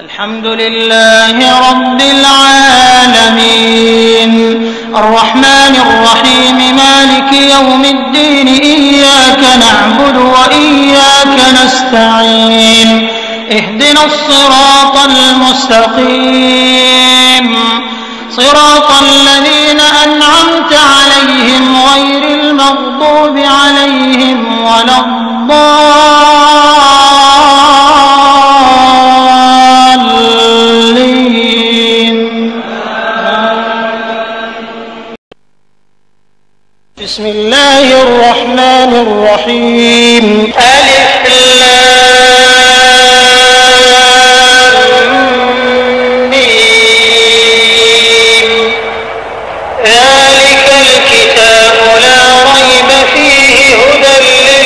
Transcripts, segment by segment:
الحمد لله رب العالمين الرحمن الرحيم مالك يوم الدين إياك نعبد وإياك نستعين اهدنا الصراط المستقيم صراط الذين أنعمت عليهم غير المغضوب عليهم ولا الضالين بسم الله الرحمن الرحيم ألف لام ميم ذلك الكتاب لا ريب فيه هدى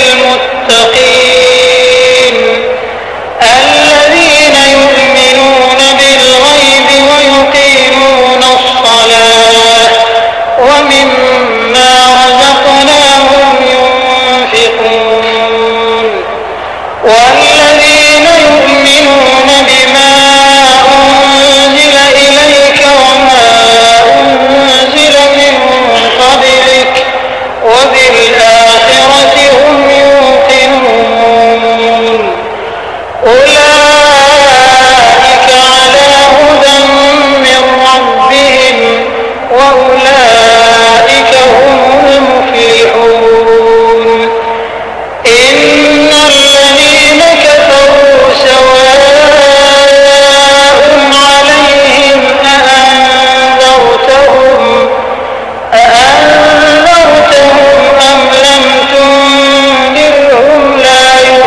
للمتقين الذين يؤمنون بالغيب ويقيمون الصلاة ومما رزقناهم ينفقون والذين يؤمنون بما أنزل إليك وما أنزل من قبلك وبالآخرة هم يوقنون أولئك على هدى من ربهم وأولئك هم المفلحون إن الذين كفروا سواء عليهم أأنذرتهم أأنذرتهم أم لم تنذرهم لا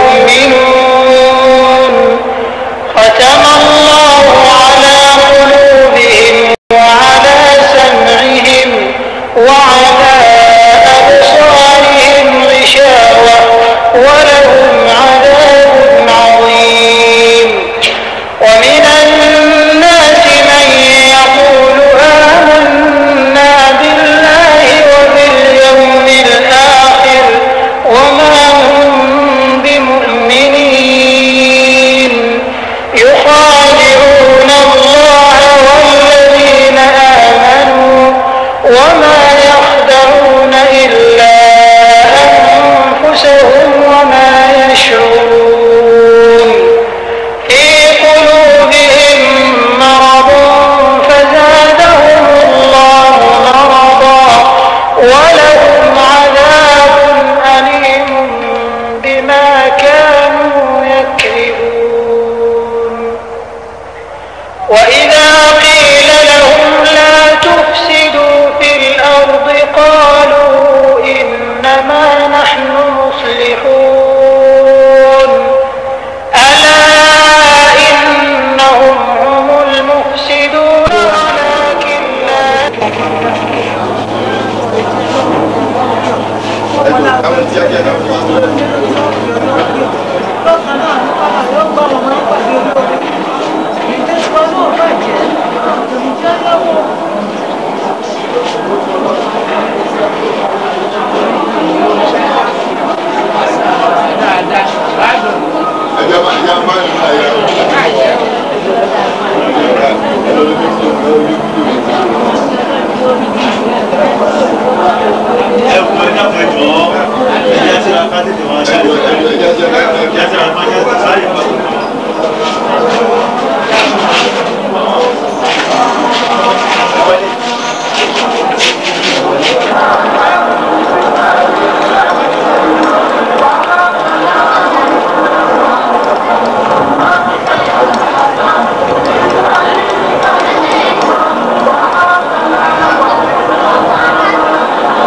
يؤمنون ختم الله على قلوبهم وعلى سمعهم وعلى أبصارهم غشاوة ولهم عذاب عظيم ومن الناس من يقول آمنا بالله وباليوم الآخر وما هم بمؤمنين يخادعون الله والذين آمنوا وما يخدعون إلا أنفسهم وما يشعرون في قلوبهم مرض فزادهم الله مرضا ولهم عذاب أليم بما كانوا يكذبون وإذا قيل لهم لا تفسدوا في الأرض قالوا إنما نحن مصلحون ألا إنهم هم المفسدون ولكن لا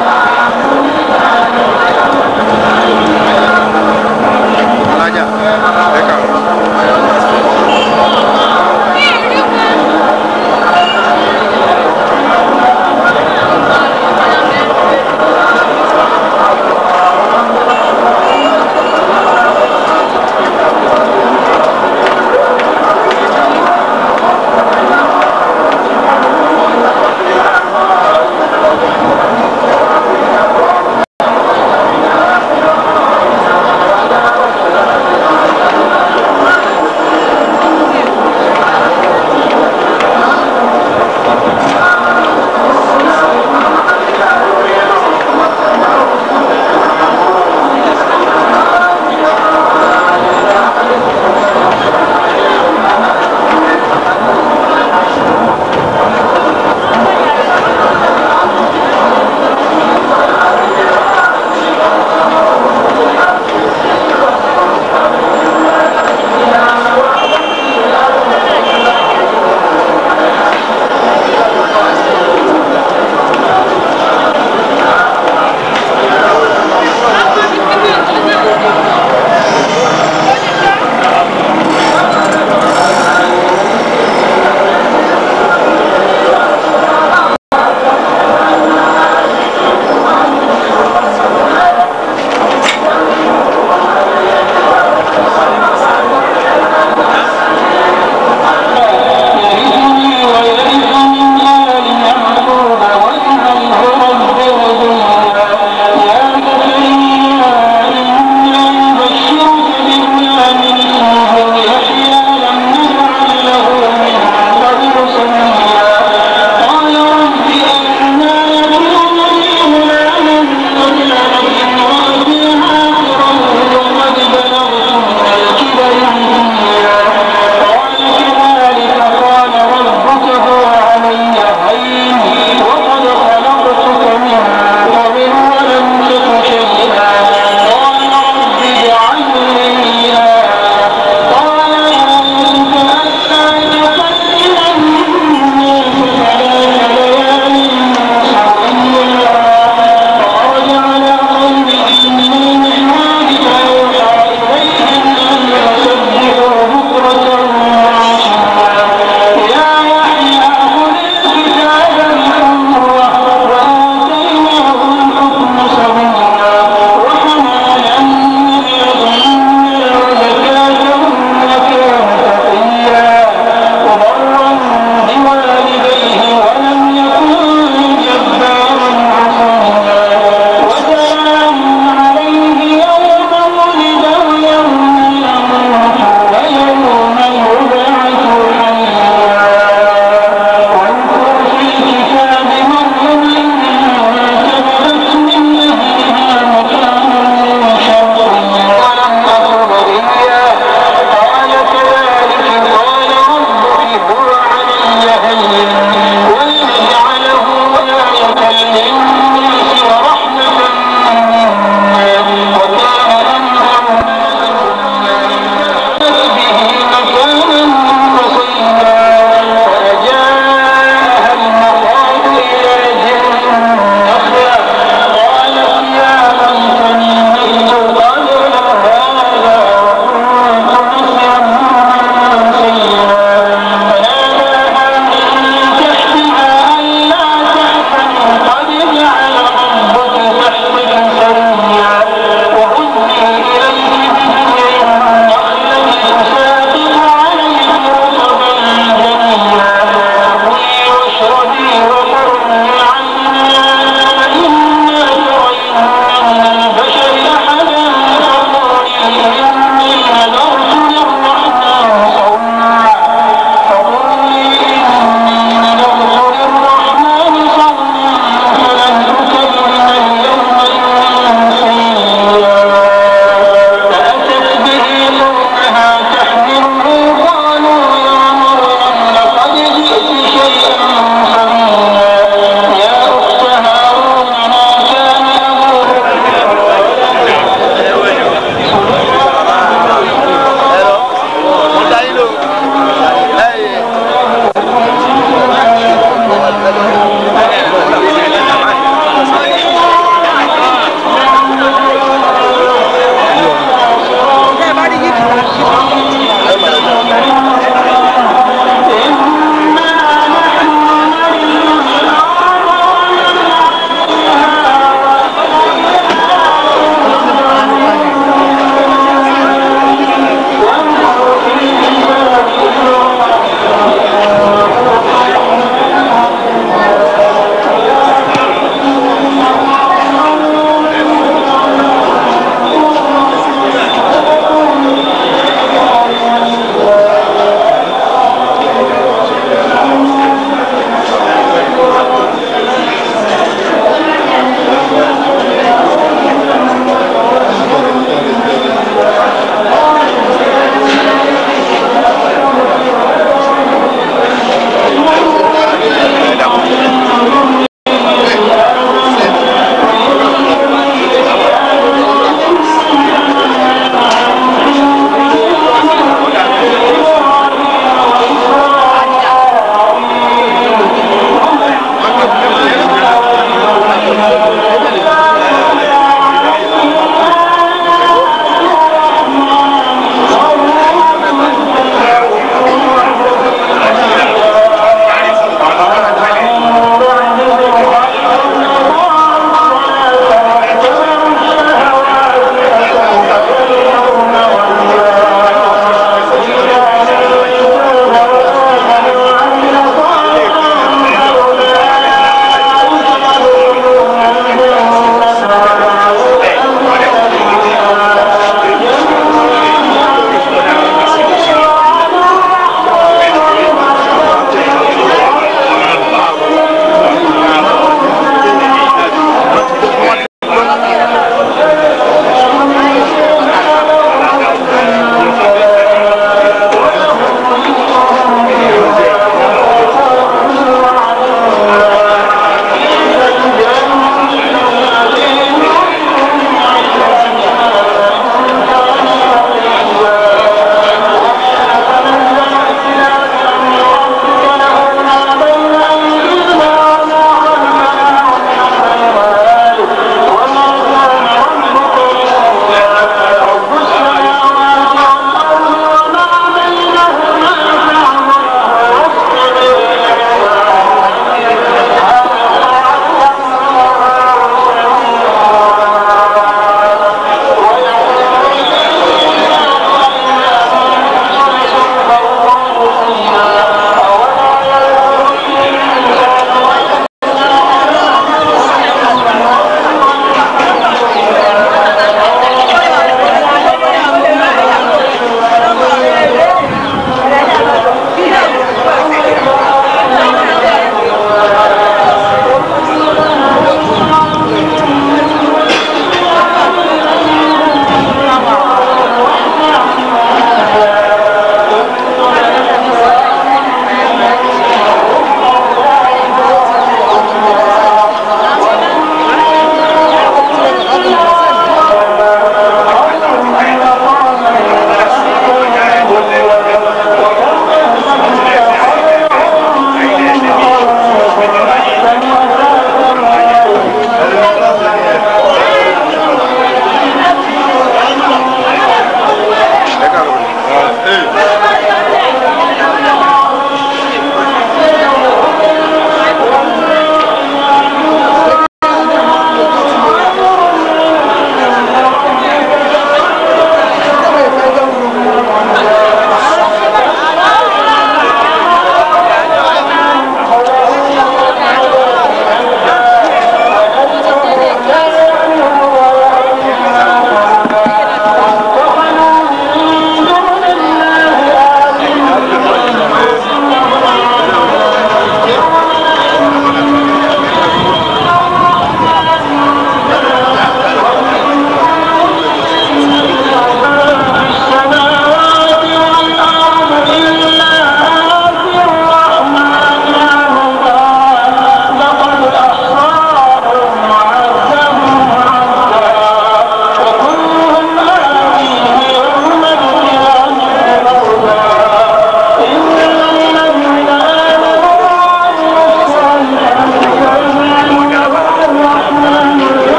alájà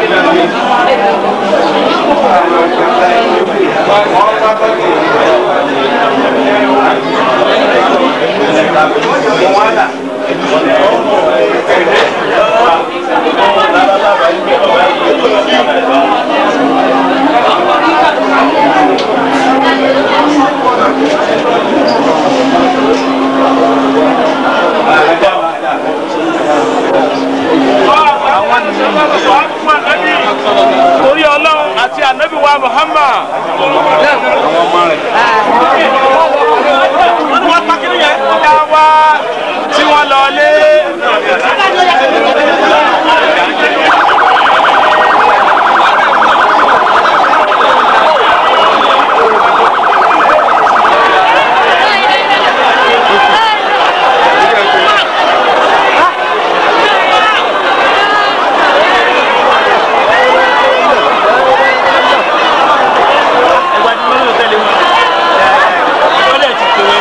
torí ọlọ́run àti ànábì wa muhammad. wọ́n ní wọ́n pa kí nìyẹn. ọ̀gá wa tí wọ́n lọ lé. ẹgbẹ́ tí wọ́n lò tẹ́lẹ̀ wọn. wọ́n lè ti tòwé.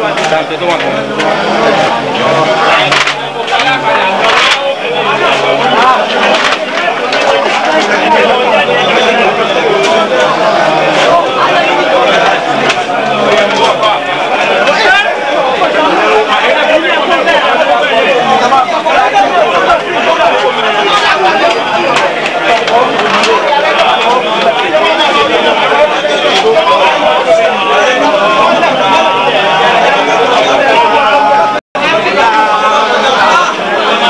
Thank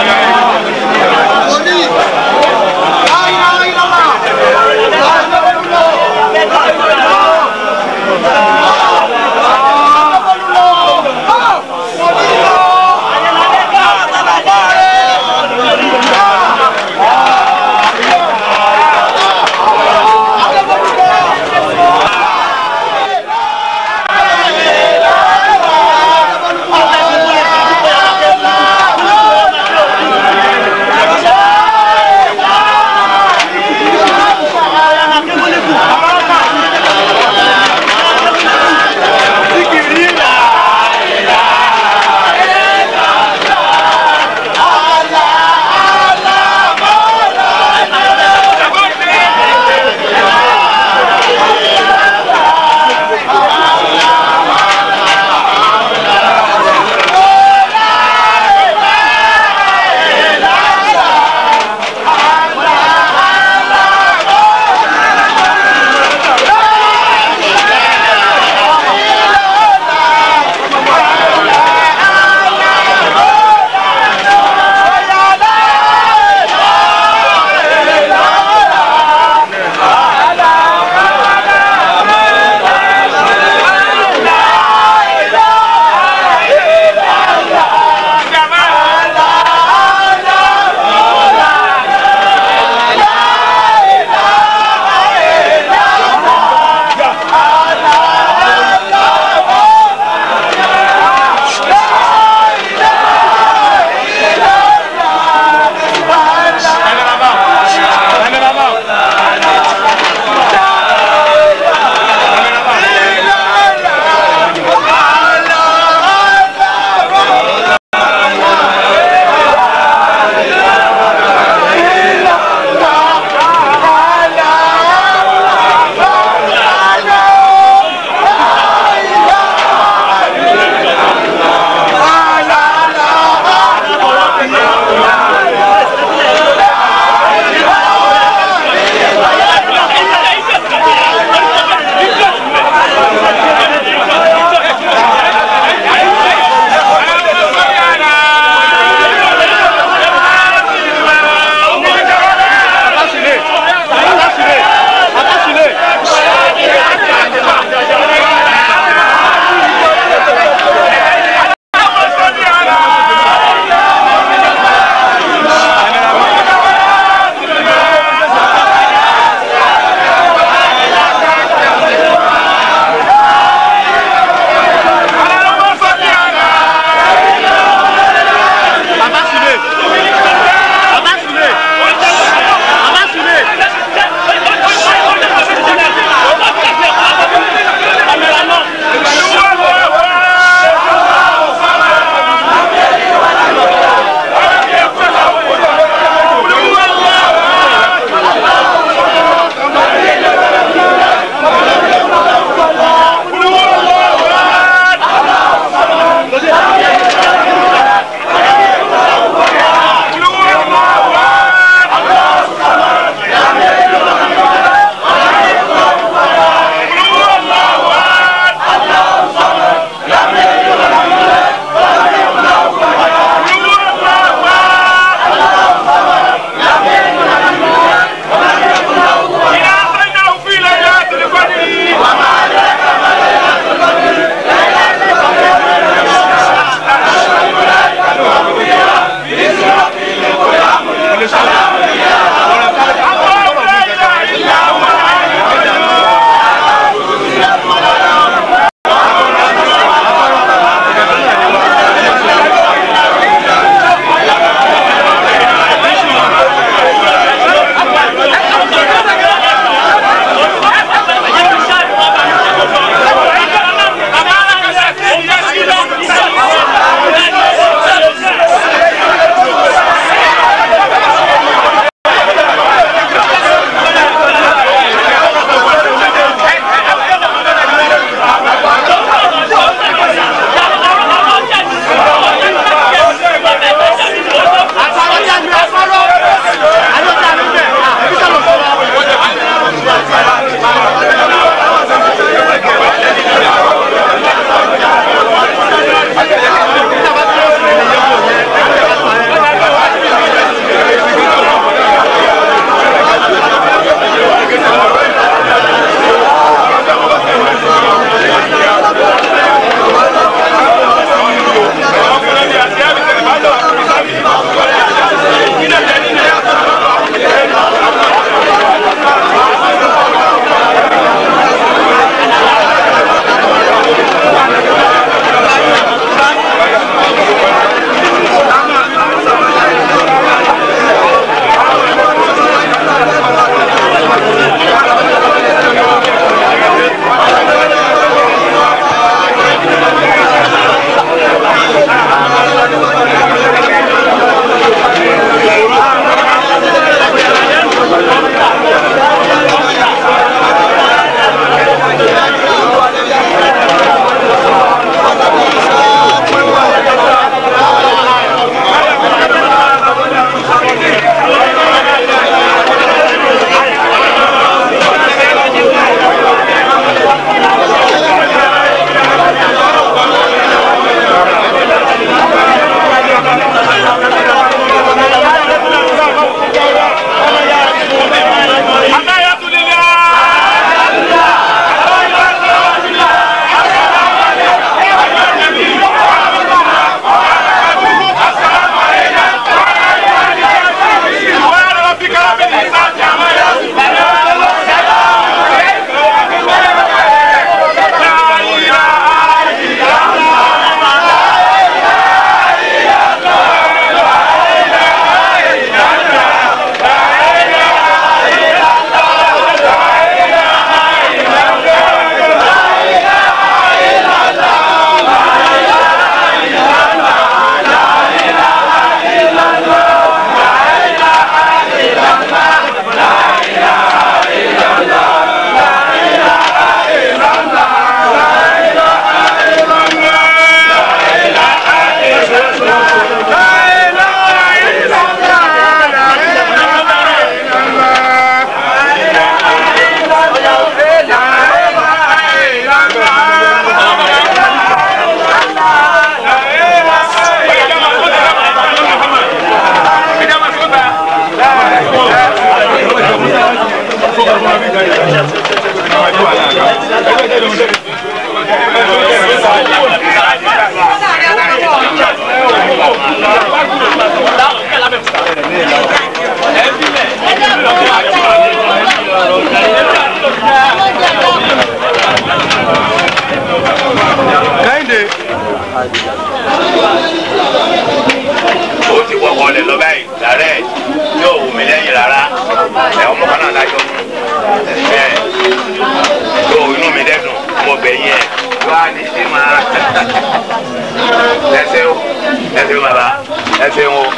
ó ti wọkọ̀ lẹ̀ lọ báyìí làárẹ̀ yóò wù mí lẹ́yìn rárá ẹ̀ ọmọ kan náà lájọ ẹ̀ yóò inú mi dẹ́dùn mo bẹ̀ yín ẹ̀ wá ní sí máa ẹsẹ̀ o ẹsẹ̀ o bàbá ẹsẹ̀ o.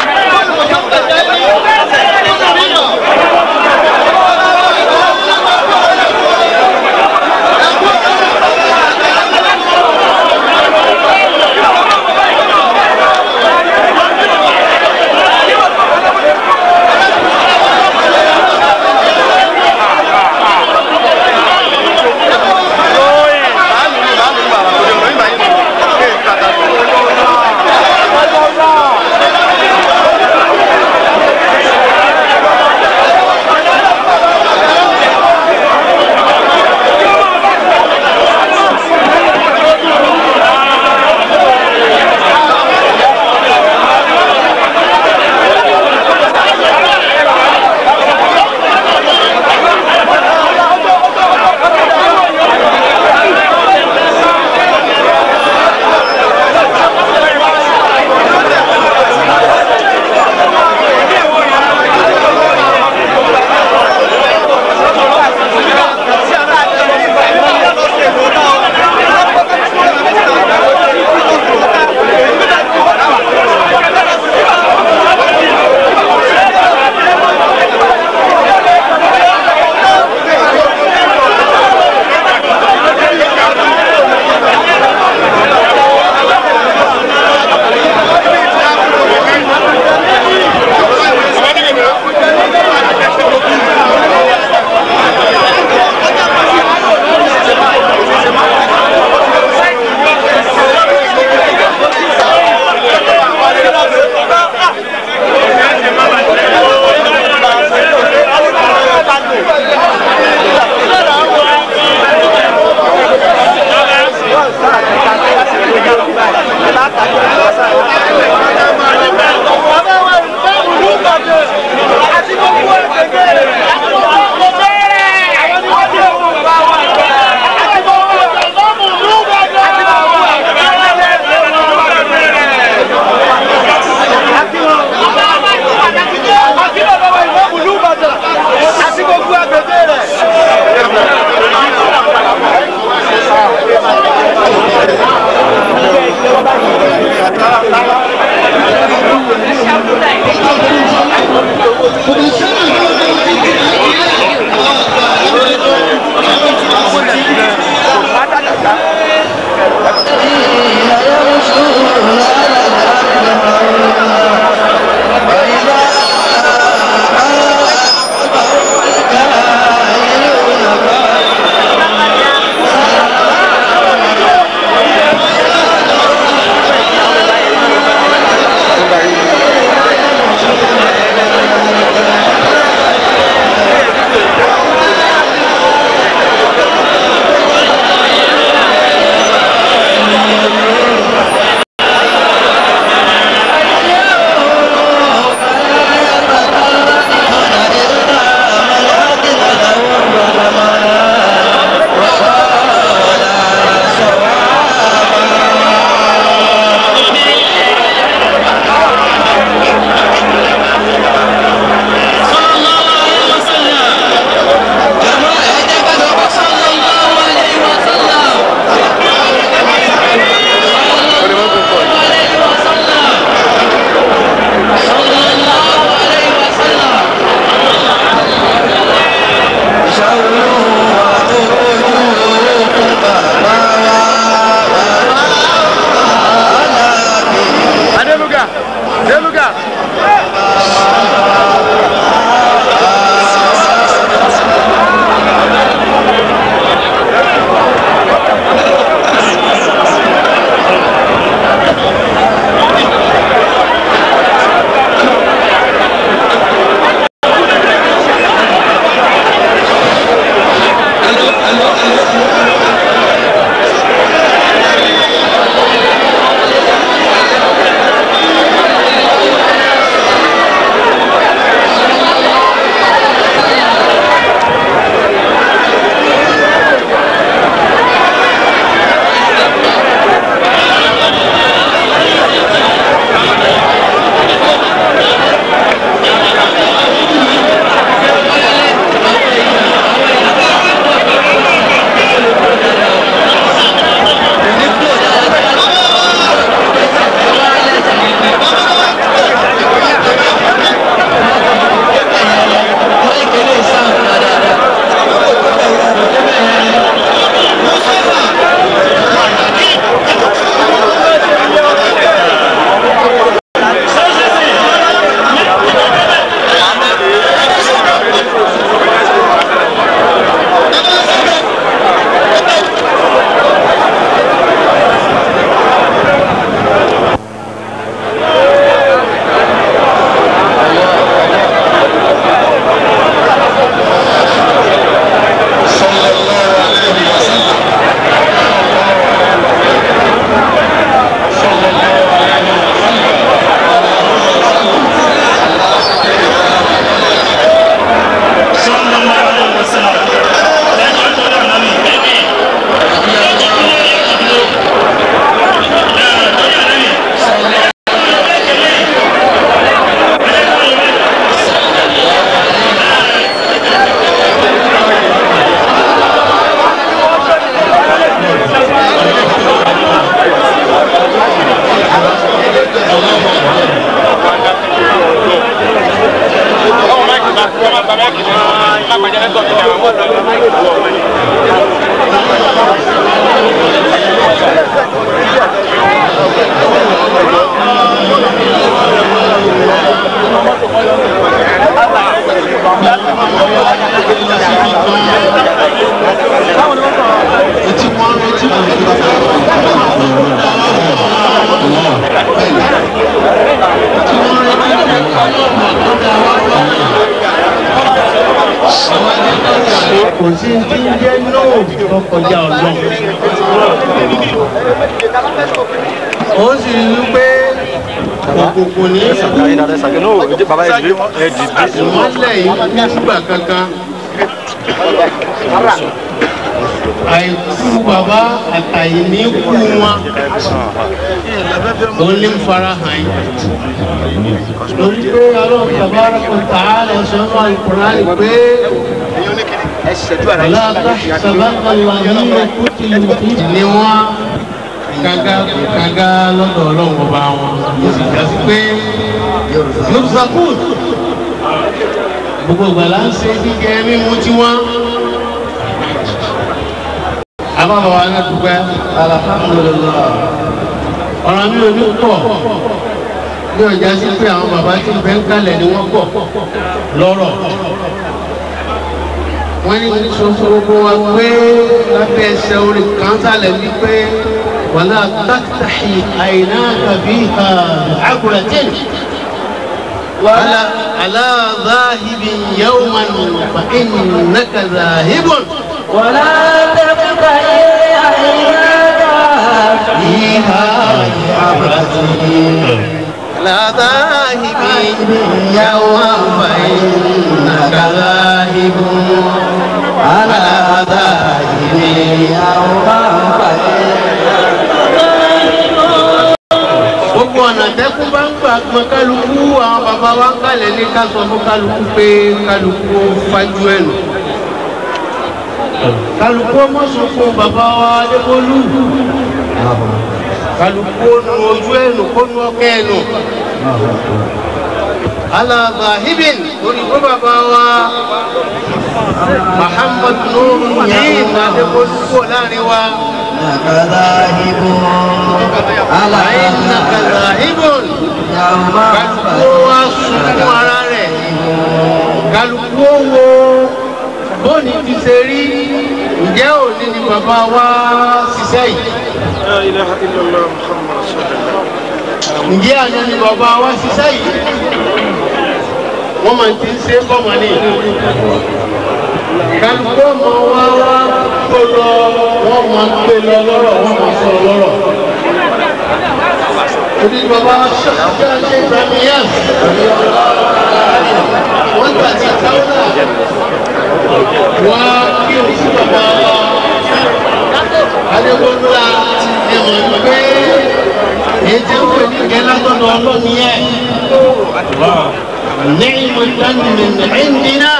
lóyè. kò sí tí ń jẹ́ nóò tó kọjá ọlọ́run. ó sì rí i pé òkùnkùn ní ìmọ̀lẹ̀ yìí nígbà kankan. àìkú bàbá àtàyè ní kú wọn ó ní fara hàn yìí. lórí pé ọlọ́run bàbá rẹ̀ kò tà á lọ sọ́nà ìkùnrin pé. ولا تحسبن الذين قتلوا في ni wọn gaga gaga lọ́dọ̀ Ọlọ́run ọba wọn yóò sì já sí pé yorùsàkùn gbogbo ìgbàlá ń ṣe jíjẹ mímu tiwọn abábọ̀ wa ní dúpẹ́ alhamdulilah ọ̀rọ̀ mi ò ní pọ̀ ní ọjà sí pé àwọn bàbá tí ń bẹ ń kalẹ̀ ni wọ́n pọ̀ lọ́rọ̀ wọ́n ní sọ́sọ́ gbogbo wa pé lábẹ́ ẹsẹ̀ orí kan sálẹ̀ ní pé wàlá tàkìtàhì àìná tàbí àgùrẹ̀tìn wàlá aláàzáhìbì yawman fa innaka záhìbùn. ولا تفتحي عيناك فيها عبرتين لا ذاهب يوما فإنك ذاهب على ذاهب يوما gbogbo ọ̀nà tẹ́kún bá ń gbà pọn kálukú àwọn bàbá wa ń kalẹ̀ ní ká sọ fún kálukú pé kálukú fájú ẹ̀ nù kálukú ọmọ sọ fún bàbá wa adébólú kálukú nu ojú ẹnu kó nu ọkẹ ẹnu alaba hibin orí kó bàbá wa muhammad nuru yìí adébólú kó láàrin wa àyìnà kàlà hibin kálukú wa sunkún ara rẹ̀ kálukú wo bóni ti ṣe rí ǹjẹ́ òní ni bàbá wa ṣiṣẹ́ yìí. لا إله إلا الله محمد رسول الله ǹjẹ́ àná ni bàbá wa ṣiṣẹ́ yìí wọ́n máa ti ń ṣe bọ́mọ ní kálukú ọmọ wa wá kó lọ wọ́n máa gbé lọ lọ́rọ̀ wọ́n máa sọ lọ́rọ̀ òní bàbá ṣọ́ṣọ́ ṣe ìbámiyàn wọ́n gbà tí káwọn wá kí o sí bàbá wa adéwọ́lá ẹ̀mọ̀ pé ètò ìwé ní gẹ́lágbọ́dọ̀ ọlọ́ni ẹ̀ نعم من عندنا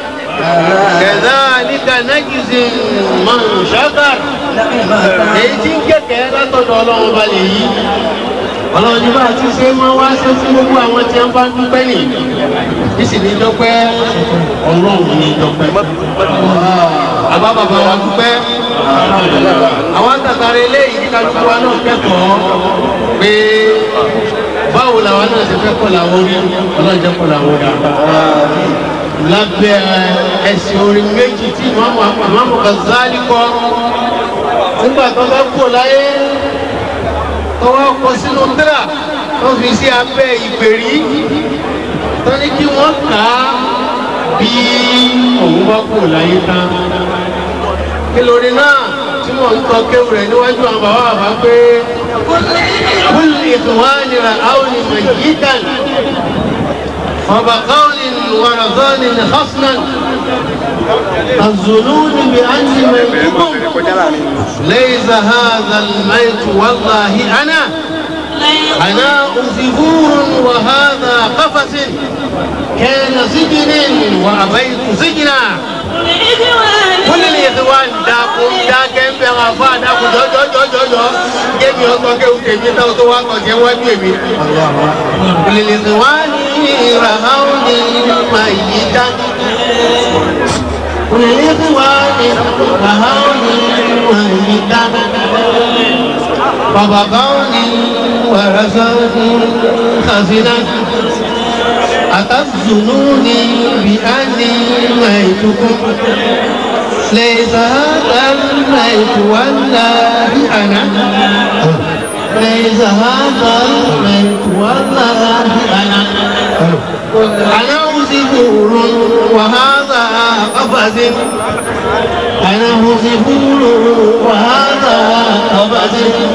كذلك نجزي من شكر èyí tí ń kẹ̀kẹ́ látọ̀dọ̀ ọlọ́run bá lè yí ọlọ́run ní bá ti ṣe máa wá ṣe fún gbogbo àwọn tí wọ́n bá ń dúpẹ́ nì ìsì ní dọ́pẹ́ ọlọ́run ní dọ́pẹ́ àbá bàbá wa dúpẹ́ àwọn àtàtàrà eléyìí kálukú wa náà kẹ́kọ̀ọ́ pé báwo làwọn náà ṣe fẹ́ kọ́ làwọn orí ọlọ́run jẹ́ kọ́ làwọn orí lábẹ́ ẹ̀sìn orin méjì tí ìmáàmù Ghazali kọ́ nígbà tó bá kú láyé tó wá kọ sínú tírà tó fi sí abẹ́ ìgbèrí tó ní kí wọ́n kà á bí òun bá kú láyé tán kí lórí náà tí wọ́n ń tọ́ kéwù rẹ̀ níwájú àwọn bàbá bàbá pé kúl ìkùnwánì rà áwọn ìmọ̀ yìí dàn وبقول ورزان خصنا الظنون بأن منكم ليس هذا الميت والله أنا أنا زبور وهذا قفص كان سجن وأبيت سجنا كل الإخوان داكو داكم بغفا داكو جو جو جو جو جو كيف يوتو كيف كيف يوتو تو واكو كيف واكو كل الإخوان رهوني ميتا وللإخوان وهون وهدان وبقون ورسول خزنا أتظنوني بأني ميتكم ليس هذا الميت والله أنا ليس هذا الميت والله أنا أنا زبور وهذا قفز أنا زبور وهذا قفز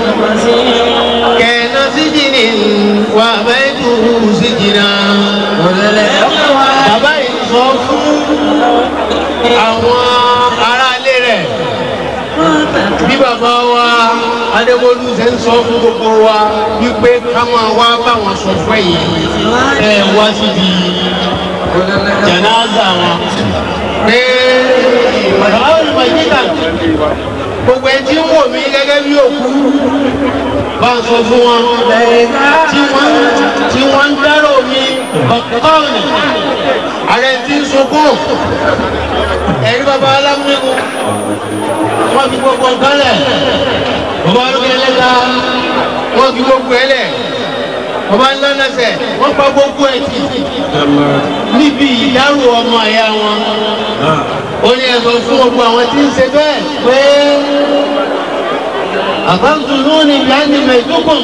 كان سجن وبيته سجنا bàbá yìí sọ fún àwọn aráalé rẹ̀ bí bàbá wa adébólú ṣe ń sọ fún gbogbo wa wípé ká máa wá báwọn sọ fún yìí ẹ wá síbi jẹnáza wọn pé bàbá olùmọ̀jíkà gbogbo ẹni tí ń wò mí gẹ́gẹ́ bí òkú bá ń sọ fún wọn tí wọ́n tí wọ́n ń dárò mi ọ̀kọ́ọ̀nì ààrẹ tí ń sunkún ẹ̀rí bàbá alámúnigun wọ́n fi gbogbo nǹkan lẹ̀ bàbá olókè ẹlẹ́ta wọ́n fi gbogbo ẹ lẹ̀ bàbá ńlá lẹ́sẹ̀ wọ́n pa gbogbo ẹ̀ tì níbi ìdárò ọmọ ẹ̀yà wọn ó ní ẹ̀sọ́ fún gbogbo àwọn tí ń ṣe bẹ́ẹ̀ pé أخذتموني بأني ميتكم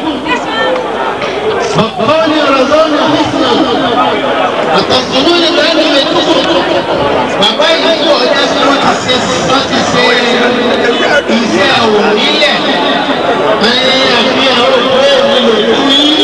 فقالي رضوني حسنا أخذتموني بأني ميتكم bàbá yìí kò ọjà sí wọn ti ṣe wọn ti ṣe iṣẹ́ àwò nílẹ̀ ẹ̀yìn àfihàn òkú èmi ló kú yìí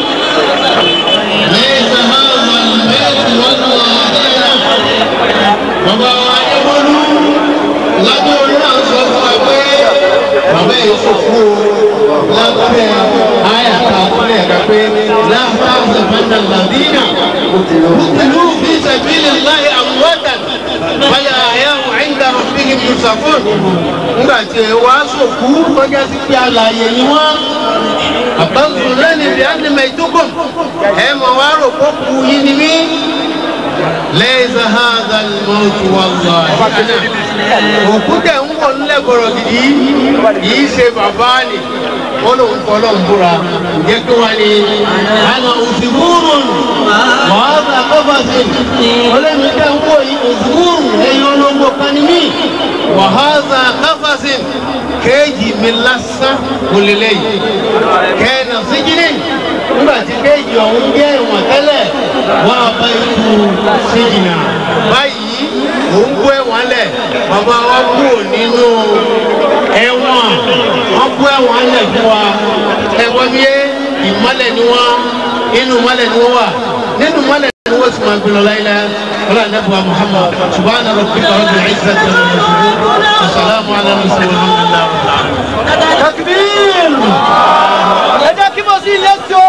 lẹ́yìn sàmáàmà mẹ́rin wọn lọ àdéhà bàbá wa ní wọlú lábẹ́ orí náà sọ fún wa pé bàbá yìí sọ fún o lábẹ́ àyàká ọ̀rẹ́ ẹ̀ka pé láfà àzàfàdà làdínà kùtìlú fi sàbílì láyé àmúwádà báyà àyàwó àyíǹda rọ̀bìnrin yusufun nígbà tí ẹ wá sòkú kọjá sí pé àlàyé ni wọ́n àbáǹsù lẹ́nu ìdí ánìmẹ̀ ìdókòm ẹ mọ̀ wá rò kó kú yín ni mí lẹ́yìn hàdà mọ́tò wà lọ́wọ́ òkú tẹ̀ ń wọ̀ nílẹ̀ gbọ̀rọ̀ gidi yìí ṣe bàbá ni ó lóun kọ́ lọ́n búra jẹ́ kí wọ́n ní àná òsìkúrù wàá bá kọ́fà sí olómi tẹ̀ ń wọ̀ yìí òsìkúrù ẹ̀yin olóńgbò kan ní mí wàhálà kọ́fà sí kéèjì mi lásán kò lè lẹ́yìn kẹ́ẹ̀nà síjìlì nígbà tí kéèjì ọ̀hún jẹ́ ìwọ̀n tẹ́lẹ̀ wọ́n á bá ikú síjìnà báyìí òun kó ẹ̀wọ̀n lẹ̀ bàbá wa kú nínú ẹ̀wọ̀n wọ́n kó ẹ̀wọ̀n lẹ̀ fún wa ẹ̀wọ̀n mi yé ìmọ̀lẹ̀ ni wọ́n inú mọ̀lẹ̀ ni wọ́n wà nínú mọ̀lẹ̀ ni wọ́n sì máa gbé lọ láyé wọ́n lànà fún wa muhammad subhana rabbika rabbil izzati amma yasifun assalamu ala mursalin alhamdulillahi takbir ẹ jẹ́ kí mo sí lẹ́tọ́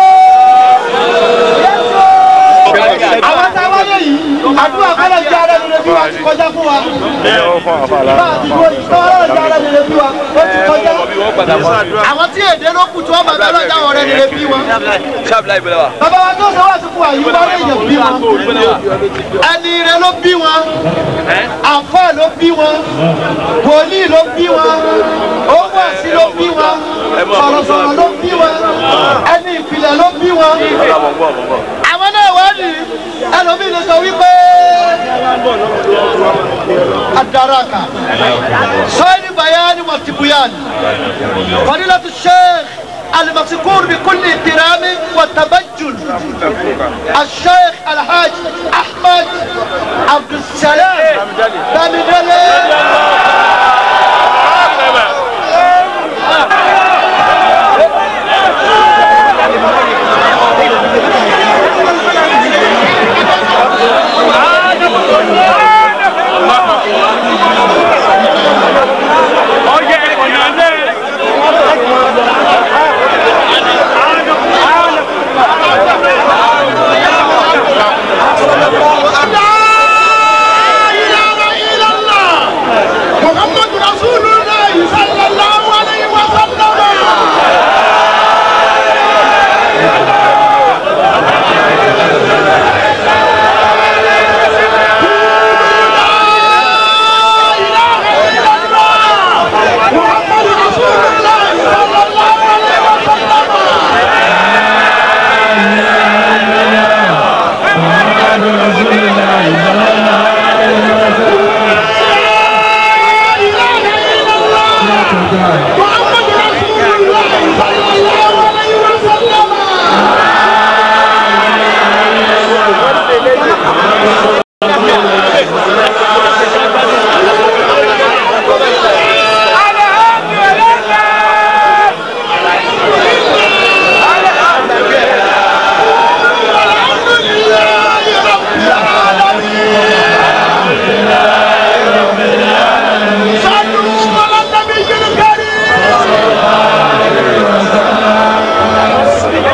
lẹ́tọ́ àwọn tá a wáyé yìí àdúrà kọ́lọ̀ jẹ́ ara rere bí wa ti kọjá fún wa bá a ti gbó ìtọ́rọ̀ jẹ́ ara rere bí wa ó ti kọjá àwọn tí èdè ló kù tí wọ́n bàbá ọlọ́jà ọ̀rẹ́ rere bí wọn bàbá wa tó sọ wá sí fún wa yìí wọ́n lè yàn bí wọn ẹni rẹ ló bí wọn àfọ́ ló bí wọn wòlíì ló bí wọn owó àti ló bí wọn sọ̀rọ̀sọ̀rọ̀ ló bí wọn ẹni ìpìlẹ̀ ló bí wọn. àwọn náà wá ní ẹlòmíì lè sọ wípé adaraka sọ́yìn bayani wa tibuyan fadilatu sheikh المذكور بكل احترام وتبجل الشيخ الحاج احمد عبد السلام بامدلي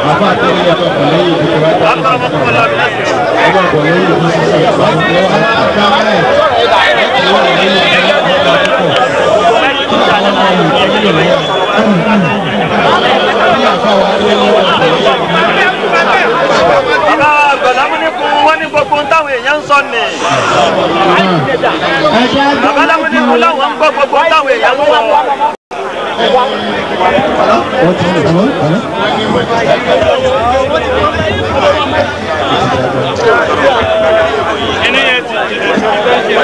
àbá àtẹ̀lé yàtọ̀ pẹ̀lú ìdíje wa dá akọrọ ọmọ kọmọ lọ bí lẹsẹ. ọgbà pẹ̀lú ìdíje sísè wà lọ́wọ́ aláàbá rẹ̀ wà lẹ́yìn ìdíje ọgbà púpọ̀ ní àfa wa lé ní ọgbà bàbá gbọdámúnikun wọn ní gbogbo ohun táwọn èèyàn ń sọ ni. bàbá lámúnikun láwọn ń gbọ́ gbogbo ohun táwọn èèyàn ń sọ. wọ́n ti ń bọ̀ ọ́ inú yẹn ti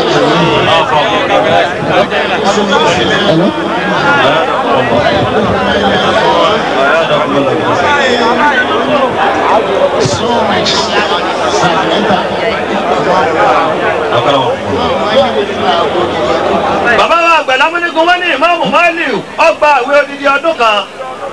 Hello? bàbá wa gbọdámúnikun wọn ní ìmáàmù Málíù ọgbà ìwé odidi ọdún kan.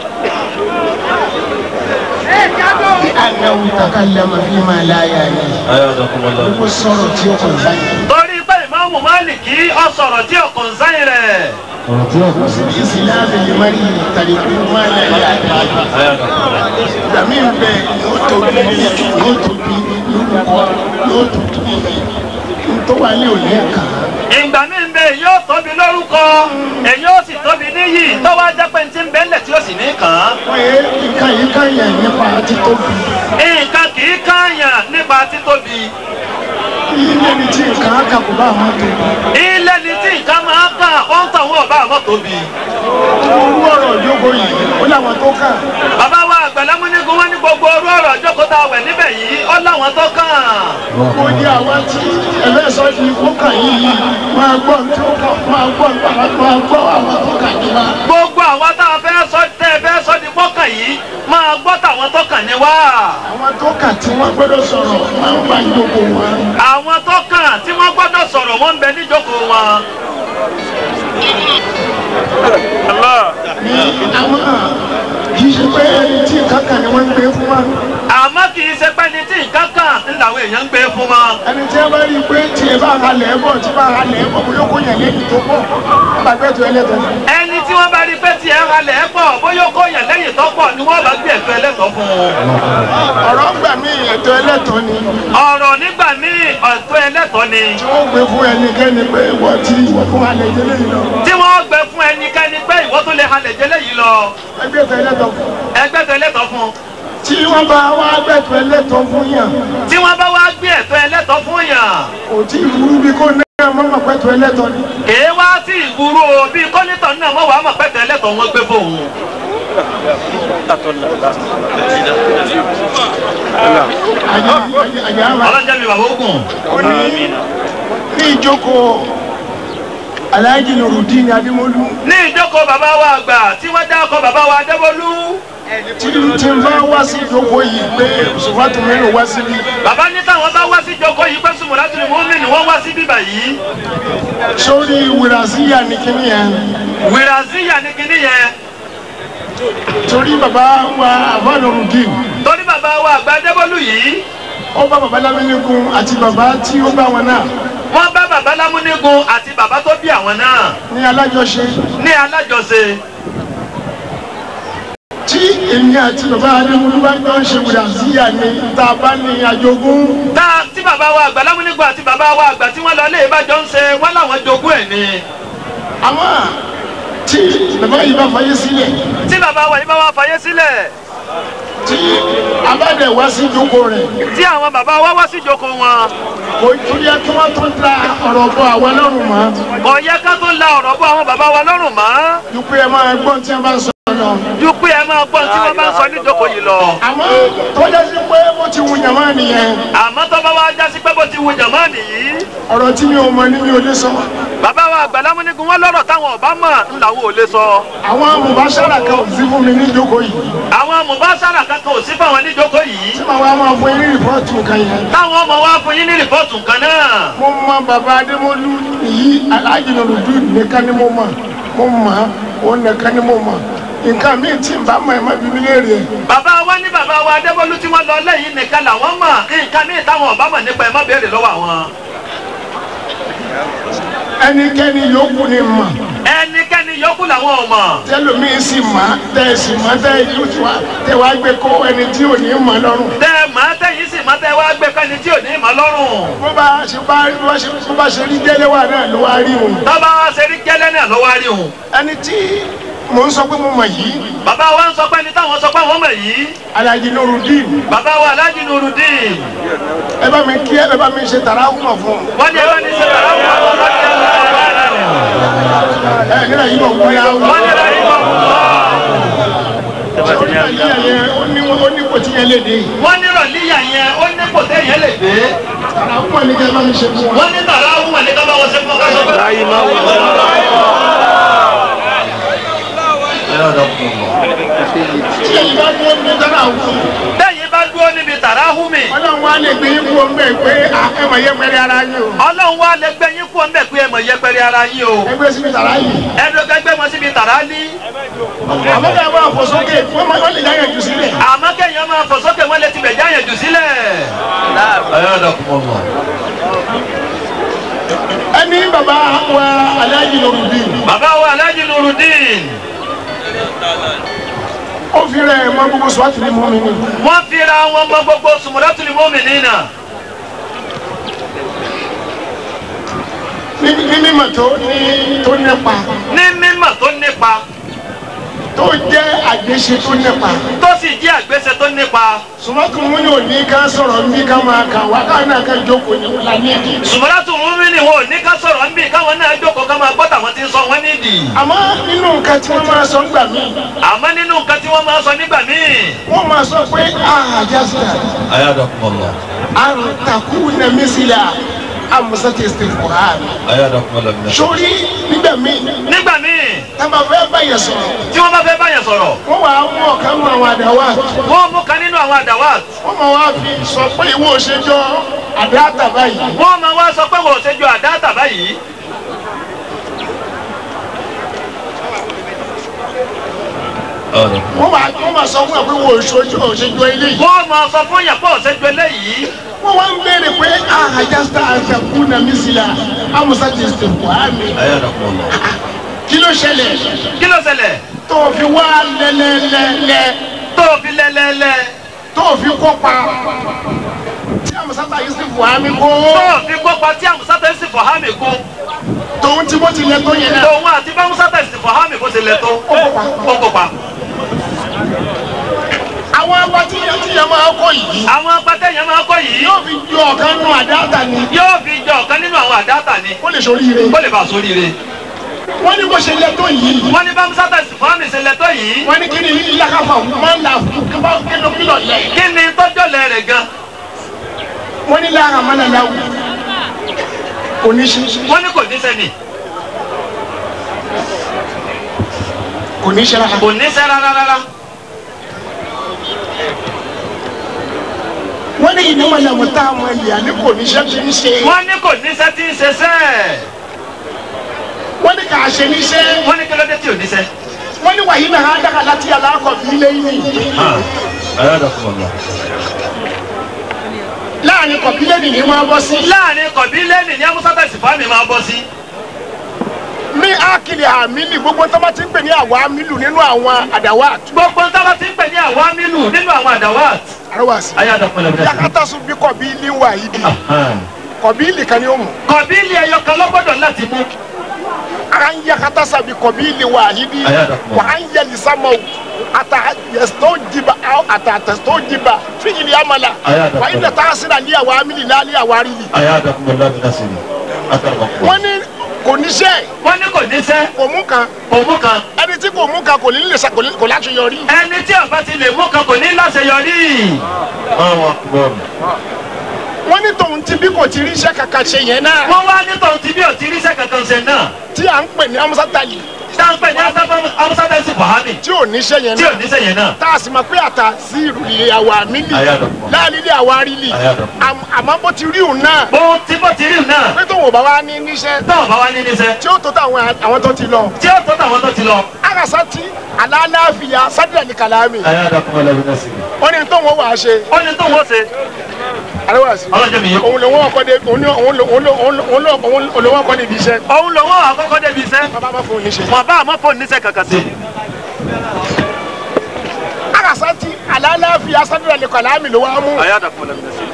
لأنه تكلم فيما لا يعنيه gbogbo sọ̀rọ̀ tí ó kàn sáyé. torí pé ìmáàmù Málíkì ó sọ̀rọ̀ tí ọkàn sáyìn rẹ̀. ọ̀rọ̀ tí ọ̀pọ̀ sí ìsìláàmù lè má rí tàbí má lè rí àdáyé. ìgbàmí bẹ yóò tóbi yóò tóbi lórúkọ yóò tóbi tó wà ní òní ẹ̀ka. ìgbà mi ń bẹ yóò tóbi lórúkọ èyí ó sì tóbi níyì tó wá jẹ́ pé ti ń bẹ́ńlẹ̀ tí ó sì ní kàn án. wọ́n yé nǹkan yìí kan yẹn nípa títóbi. nǹkan kì í káàyàn nípa títóbi. ilé ni tí nǹkan á kàkó bá àwọn tóbi. ilé ni tí nǹkan máa kàn ó ń tàn wọ́n ọba àmọ́ tóbi. orú ọ̀rọ̀ ìjókòó yìí ó láwọn tó kàn. bàbá wa àgbàlámúnigun wọn ní gbogbo orú ọ̀rọ̀ jókòó tá a wẹ̀ níbẹ̀ yìí ó láwọn tó kàn. gbogbo ní àwọn tí ẹlẹ́sọ̀ ti kó kàn yìí máa gbọ́ tí ó kàn máa gbọ́ máa gbọ́ àwọn tó kàn yìí wá. gbogbo àwọn tá a fẹ́ sọ tẹ́ ẹ fẹ́ sọ di pọ́kàn yìí máa gbọ́ tàwọn tó kàn ní wá. àwọn tó kàn tí wọ́n gbọ́dọ̀ sọ̀rọ̀ máa ń bá ìjókòó wọn. àwọn tó kàn tí wọ́n gbọ́dọ̀ sọ̀rọ̀ wọ́n ń bẹ níjókòó wọn. ní àwọn kì í ṣe pé ẹni tí nǹkan kan ni wọ́n ń gbé fún wa. àmọ́ kì í ṣe pé ní tí nǹkan kan ń làwọn èèyàn ń gbé fún wọn. ẹni tí a bá rí i pé tí ẹ bá halẹ̀ ẹ bọ̀ tí bá halẹ̀ ẹ bọ̀ bóyá kò yàn lẹ́yìn tó pọ̀ gbàgbé tó ẹlẹ́tọ̀ ni. ẹni tí wọ́n bá rí pé tiẹ̀ ń halẹ̀ ẹ̀ pọ̀ bóyá ó kó yàn lẹ́yìn tó pọ̀ ni wọ́n bá gbé ẹ̀fẹ́ ẹlẹ́tọ̀ fún un. ọ̀rọ̀ ń gbà mí ẹ̀tọ́ ẹlẹ́tọ̀ ni ọ̀rọ̀ nígbà míì ọ̀tọ̀ ẹlẹ́tọ̀ ni. tí wọ́n gbé fún ẹnikẹ́ni pé ìwọ tí ìwọ fún halẹ̀ ìdílé yìí lọ tí wọ́n gbé fún ẹnikẹ́ni pé ìwọ tó lè halẹ̀ jẹ́lẹ̀ yìí lọ ẹgbẹ́ tó ẹlẹ́tọ̀ fún. ẹgbẹ́ tó ẹlẹ́tọ̀ fún un. tí wọ́n bá wá gbẹ̀tọ̀ ẹlẹ́tọ̀ fún yàn tí wọ́n bá wá gbé ẹ̀tọ́ ẹlẹ́tọ̀ fún yàn kò tí ì burú bí kò náà mọ́mọ́ pẹ̀tọ̀ ẹlẹ́tọ̀ ni. kèé wá sí ìgboro bíi kọ́lítọ̀ náà mọ̀ wàá mọ̀ pẹ́tẹ́ ẹlẹ́tọ̀ wọn gbé fóun. àyà àyà àyà àmà ọlọ́jà mi bàbá ogun. ó ní ní ìjókòó aláàjì nurudin adémọlú ní ìjókòó bàbá wa àgbà tí wọ́n dá ọkọ̀ bàbá wa adébólú. tí tí ń bá wá sí ìjókòó yìí pé sùfàtù mẹ́rin wá síbí bàbá ní táwọn bá wá sí ìjókòó yìí pé sùnmùlá tún ní mọ́mí ni wọ́n wá sí bíbà yìí. sórí wìràsíyà ní kíní yẹn wìràzíyà ní kinní yẹn torí bàbá wa àbá nurudin torí bàbá wa àgbà adébólú yìí ó bá bàbá lámínígun àti bàbá tí ó bá wọn náà wọ́n bá bàbá lámúnígun àti bàbá tó bí àwọn náà ní alájọṣe ní alájọṣe tí èmi àti bàbá adémọlú bá jọ ń ṣe wìràsíyà ní tá a bá ní àjogún tá tí bàbá wa àgbà lámúnígun àti bàbá wa àgbà tí wọ́n lọ lé ìbàjọ́ ń ṣe wọ́n làwọn jogún ẹ̀ ni àmọ́ tí bàbá yìí bá fayé sílẹ̀ tí bàbá wa yìí bá wá fayé sílẹ̀ tí abáde wá sí ìjókòó rẹ̀ tí àwọn bàbá wa wá sí ìjókòó wọn kò tó yẹ kí wọ́n tó da ọ̀rọ̀ bọ àwọn lọ́rùn mọ́ kò yẹ ká tó la ọ̀rọ̀ bọ́ àwọn bàbá wa lọ́rùn mọ́ ju pé ẹ máa gbọ́n tí wọ́n bá sọ lọ. ju pé ẹ máa gbọ́n tí wọ́n bá ń sọ níjókòó yìí lọ àmọ́ tó yẹ sí pé mo ti wù yàmá nìyẹn àmọ́ tó bá wá jásí pé bó ti wu jàmá nìyí ọ̀rọ̀ tí mi ò mọ ní mi ò lè sọ. bàbá wa àgbà lámúnígun wọn lọ́rọ̀ táwọn ọ̀bá mọ̀ ń làwọn ò lè sọ àwọn mùbáṣárà kan ò sí fún mi ní ìjókòó yìí àwọn mùbáṣárà kankan ò sí fáwọn níjókòó yìí tí màá wá máa fún yín ní rìpọ́ọ̀tù kan yẹn. táwọn ọmọ wa fún yín ní rìpọ́ọ̀tù kan náà mo mọ bàbá adémọlú yìí aláàjì nùdú nìkan ni mo mọ mo mọ òun nìkan ni mo mọ nǹkan míì tí n bá mọ ẹ má bí mi léèrè ẹ. bàbá wa ní bàbá wa adébólú tí wọ́n lọ lẹ́yìn nìkan làwọn mọ̀ nǹkan míì táwọn ọ̀bá mọ̀ nípa ẹ̀ má béèrè lọ́wọ́ àwọn. ẹnikẹ́ni yòókù ni mọ̀ ẹnikẹ́ni yòókù làwọn ò mọ̀. tẹlomiin sì má tẹ sì má tẹ ìlú tiwa tẹ wàá gbé kó ẹni tí ò ní mọ lọ́rùn. tẹ màá tẹ̀yìn sì máa tẹ wá gbé kẹ́ni tí ò ní ìmọ̀ lọ́rùn. bó bá ṣe bá bó bá ṣe bó bá ṣe rí gẹ́lẹ́ wà náà ló wá rí òun. tọ́ba wa ṣe rí gẹ́lẹ́ náà ló wá rí òun. ẹni tí mò ń sọ pé mo mọ̀ yìí bàbá wa ń sọ pé ní táwọn sọ pé àwọn mọ̀ yìí. Alhaji Nurudeen bàbá wa Alhaji Nurudeen. ẹ bá mi kí ẹ bá mi ṣe tàràkùmọ̀ fún un. wọ́n ní ẹ bá ní ṣe tàrà fún àwọn ọlọ́dẹ ẹ nílẹ̀ yìí bọ̀ wúlá o. wọ́n ní ẹ bá ní bọ̀ orí àyíyá yẹn ó ní ó ní kò tí yẹn lè dé. wọ́n ní rọ̀líyà yẹn ó ní kò téèyàn lè dé. tàràkùmọ̀ ni kẹ́ ẹ bá mi ṣe fún wa. wọ́n ní tàrà fún wọn ní ká bá wọn ṣe fún ọkọ sọ pé. tí èyí bá dúró ní tàràkùmọ̀ tẹ́yìn bá dúró níbi tàrà hùmì. ọlọ́run wa lè gbé yín kú ọmọ ẹ̀ pé ẹ mọ̀ yẹ pẹ́rẹ́ ara yín o. ọlọ́run wa lè gbé yín kú ọ̀nbẹ pé ẹ mọ̀ yẹpẹrẹ ara yín o. ẹgbẹ́ síbi tàrà yìí. ẹnu gbẹgbẹ wọn síbi tàrà ní. àmọ́ ká bá fò sókè wọ́n máa wọ́n lè dá yẹn jù sílẹ̀. àmọ́ kéèyàn máa fò sókè wọn lè ti bẹ̀ jáyàn jù sílẹ̀. ẹni bàbá wa Alhaji Nurudeen bàbá wa Alhaji Nurudeen ó fi rẹ̀ mọ́ gbogbo sọ́ọ̀tì ní mọ́mí ni. wọ́n fira wọn mọ gbogbo sùmùrẹ́tùlì mọ́mìnínà. ní ní mímọ̀ tó ní tó nípa ní mímọ̀ tó nípa tó jẹ́ àgbéṣe tó nípa. tó sì jẹ́ àgbésẹ̀ tó nípa. sùmọ́tò mú yóò ní ká sọ̀rọ̀ ní ká máa kà wá ká náà ká jókòó ní wúlá nídìí. sùmùrẹ́tù mọ́mìnì wọn ò ní ká sọ̀rọ̀ ń bì káwọn náà jókòó ká máa gbọ́ tàwọn ti ń sọ wọ́n nídìí. àmọ́ nínú nǹkan tí wọ́n máa sọ nígbà míì àmọ́ nínú nǹkan tí wọ́n máa sọ nígbà míì. wọ́n máa sọ pé àjàsílà أيادكم الله àrùn takú nà mísìlà àmùsàtì ìsìnkúrán. أيادكم الله من الشر sórí nígbà míì nígbà míì tábà fẹ́ báyẹn sọ̀rọ̀ tí wọ́n bá fẹ́ báyẹn sọ̀rọ̀ wọ́n wàá mú ọ̀kan mú àwọn àdáwà wọ́n mú kan nínú àwọn àdáwà wọ́n máa wá fi sọ pé ìwọ òṣèjọ́ àdáàtà báyìí. wọ́n máa wá sọ pé wọ́n ò ṣe ju àdáàtà báyìí. أيادكم wọ́n máa wọ́n máa sọ fún ẹ pé ìwọ òṣèjọ́ òṣèjọ́ eléyìí. wọ́n máa sọ fún yàn pé ò ṣe ju eléyìí. wọ́n wá ń béèrè pé àjàsílà àtàkù nà mísìlà àmùsàtì ìsìnkúrán. أيادكم الله kí ló ṣẹlẹ̀ kí ló ṣẹlẹ̀ tó o fi wá lẹ́lẹ́lẹ́lẹ́ tó o fi lẹ́lẹ́lẹ́ tó o fi kópa tí àmùsàtà yìí sì fò ámì kó tó o fi kópa tí àmúsátẹ́ sì fọ̀hámì kú tòun tí wọ́n ti lẹ tó yẹn náà. tòun àti bá àmúsátẹ́ sì fọ̀hámì kó ṣe lẹ̀ tó ó kópa. àwọn agbátí yẹn tí yẹn máa kọ yìí àwọn apátẹ́ yẹn máa kọ́ yìí yóò fi ju ọ̀kan nù àdáàtà ni yóò fi jọ ọ̀kan nínú àwọn àdáàtà ni kó lè sóríire. kó lè bá a sóríire. wọ́n ní bó ṣe lẹ tó yìí wọ́n ní bá àmúsátẹ́ sì fọ̀hámì ṣe lẹ̀ tó yìí wọ́n ní kí ni lákàfà máa ń là fún kí bá kí ló kí lọ lẹ. kí ni tọ́jọ́ lẹ̀ rẹ̀ gan wọ́n ní lára máa ń là wù kò ní ṣe wọ́n ní kò ní sẹ́ni kò ní ṣe rárá. kò ní sẹ́ rárá rárá wọ́n ní ìdí wọn làwọn tá a mọ ìyá ní kò ní ṣe kí n ṣe. wọ́n ní kò ní sẹ́ tí ń ṣe sẹ́ wọ́n ní kà á ṣe ní ṣe. wọ́n ní kí ló dé tí ò ní sẹ́ wọ́n ní wàyí náà á dáka láti aláàkọ̀ bí ilé yìí. أيادكم الله láàrin kọ̀bílẹ̀ nìyí máa bọ́ sí. láàrin kọ̀bílẹ́ẹ̀nì ní àmúsátẹ́ sì fọ̀hámì máa bọ́ sí. ní ákìlì àmìlì gbogbo tó bá ti ń pè ní àwọn àmìlù nínú àwọn àdáwà gbogbo tábà ti ń pè ní àwọn amílù nínú àwọn àdáwàt. àrẹwàsí. ayé àdàpọ̀lẹ̀ bẹ̀rẹ̀. yakata sùn bí kọ̀bílì wà yìí di kọ̀bílì kan ní ó mú. kọ̀bílì ẹyọ kan lọ́gbọ́dọ̀ láti mú. an yakata sàbí kọ̀bílì wà yìí di Ayadakum. wà á ń yẹli sámọ̀ ata yẹsítọ́ jiba aw ata tẹsítọ́ jiba fíjìlì amala Ayadakum. wà á yìí ta sira ní àwọn àmìlì láàlì àwọn àrílì. أيادكم الله بنصره أكرمكم wọ́n ní kò ní sẹ́ wọ́n ní kò ní sẹ́ kò mú kan òmù kan. ẹni tí kò mú kan kò ní lè sa kò ní- kò láṣeyọrí. ẹni tí ọba ti lè mú kan kò ní láṣeyọrí. الله أكبر wọ́n ní tòun ti bí kò ti rí iṣẹ́ kankan ṣe yẹn náà wọ́n wá ní tòun ti bí ò ti ríṣẹ́ kankan ṣe náà. tí à ń pè ní amusatali sáńpẹ̀ ní amúsátẹ́ sì fọ̀hámì tí ò níṣẹ́ yẹn tí ò náà ní sẹ́yìn náà. tá a sì mọ̀ pé àtà sí ìrùlé àwọn àmìlì Ayadakum. láàlílé àwọn àrílì Ayadakum. Am- àmọ́ bó ti rí òun náà bó tí bó ti rí náà pé tóun ò bá wá ní níṣẹ́ táwọn bá wá ní níṣẹ́ tí ó tó táwọn àwọn tó ti lọ. tí ó tó tàwọn tó ti lọ. àgàsá tí àlàáfíà sádìrà ní kàlámì أيادكم الله بنصره wọ́n ní tóun ó wàá ṣe ó ní tóun ó ṣe aláwàsí ọlọ́jọ́ mi yé. òun lòun ọkọ de òun lòun òun lòun òun lòun òun lòun ọkọ de ibi iṣẹ́ òun lòun àkọ́kọ́ débi iṣẹ́ bàbá bá fún un níṣẹ́. wọn bá àmọ́ fóònù níṣẹ́ kankan sí. akasanti alalafi asadura le kọlá mi ló wá mú. àyà dàpọ̀ lẹ́nu sí.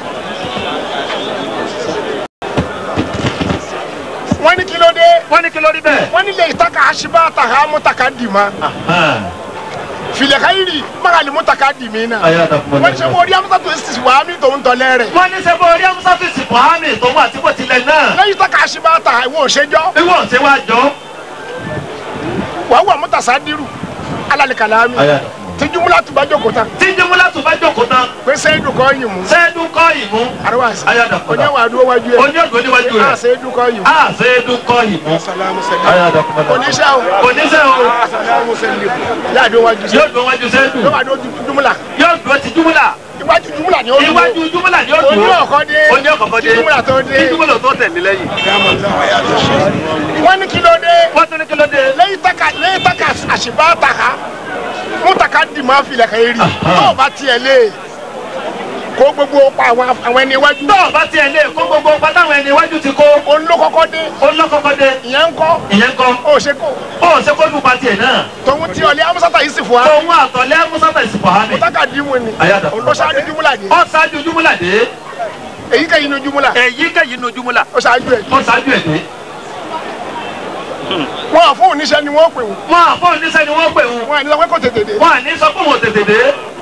wọ́n ní kí ló dé wọ́n ní kí ló rí bẹ́ẹ̀. wọ́n ní lè taka asiba taka mutaka di ma filekayiri magali mutaka di mi na. àyà dàpọ̀ wọ́n ní sẹ́ mo rí amusa tó sisi wàá mi tó ń tọ́lẹ̀ rẹ̀. wọ́n ní sẹ́fọ̀ orí amusafisi buhari tòun àti bó tilẹ̀ náà. lẹ́yìn taka asiba ta ìwọ òṣèjọ́ bí wọ́n ṣe wá jọ. wàá wà mutasa diru alalikala mi tijumula tuba joko tan tí jẹ́múlá tó bá jókòó tán. pé sẹ́yìn kọ́ yìí mú. sẹ́ẹ̀dù kọ́ ìmú. arawasi Ayadako. oní wàá dúró wájú yẹ. oní ògbó níwájú a rẹ̀. sẹ́yìn kọ́ yìí mú. a sẹ́ẹ̀dù kọ́ ìmú. salamu sẹ́yìn. oníṣẹ́ o. oníṣẹ́ o salamu sẹ́yìn. yáa dúró wájú yóò sẹ́yìn. dùn wájú sẹ́ẹ̀dù. yóò wá dúró jumula. yóò dùn ti júmúlà. iwájú jumula ni ó dúró. iwájú júmúlà ni ó dùn. oní ọkọ dé. oní ọkọ̀ọ̀kọ̀ dé. kí jumula tó dé. kí júmúlà tó tẹ̀lé lẹ́yìn. wọ́n ní kí ló dé. wọ́n tún ní kí ló dé. lẹ́yìn taka lẹ́yìn taka àṣìbá taka mú taka dì máa filẹ̀ kẹ́ rí tó o bá tiẹ̀ lé kó gbogbo pa àwọn àwọn ẹni iwájú tó o bá tiẹ̀ lé kó gbogbo pátáwọn ẹni iwájú ti kó. olókọ́kọ́ dé olókọ́kọ́ dé. ìyẹn ń kọ́ ìyẹn kọ́. ó ṣe kó ó ṣe kó dùn pa tiẹ̀ náà. tòun tí ọlẹ́ amúsátà yìí sì fún wa òun àtọ̀lẹ́ musata ìsìnkú hami. mú taka dì mú ni Ayada. olóṣáájú jumula dé ó ṣáájú júmúlà dé. èyí kẹ́yìn ní jumula èyí kẹ́yìn nu júmúlà. ó ṣáájú ẹ̀ ó ṣáájú ẹ̀ dé. wọn à fún oníṣẹ́ ni wọ́n pè wọ́n wọn àfọ̀ oníṣẹ́ ni wọ́n pè wọn. wọn à ní sọ pé kò tètè dé wọn à ní sọ pé wọn ò tètè dé.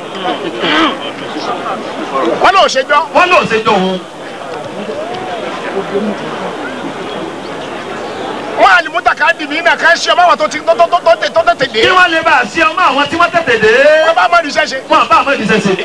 wọn lọ ṣe jọ wọn lò ṣe jọ òun. wọn à ní mú taka dì mí náà ká ṣe ọmọ àwọn tó ti tó tó tó tó tó tètè dé kí wọ́n lè bá a ṣe ọmọ àwọn tí wọ́n tètè dé. wọn bá mọ ìṣe ṣe wọn àbá àmọ́ ìdíṣẹ́ ṣe.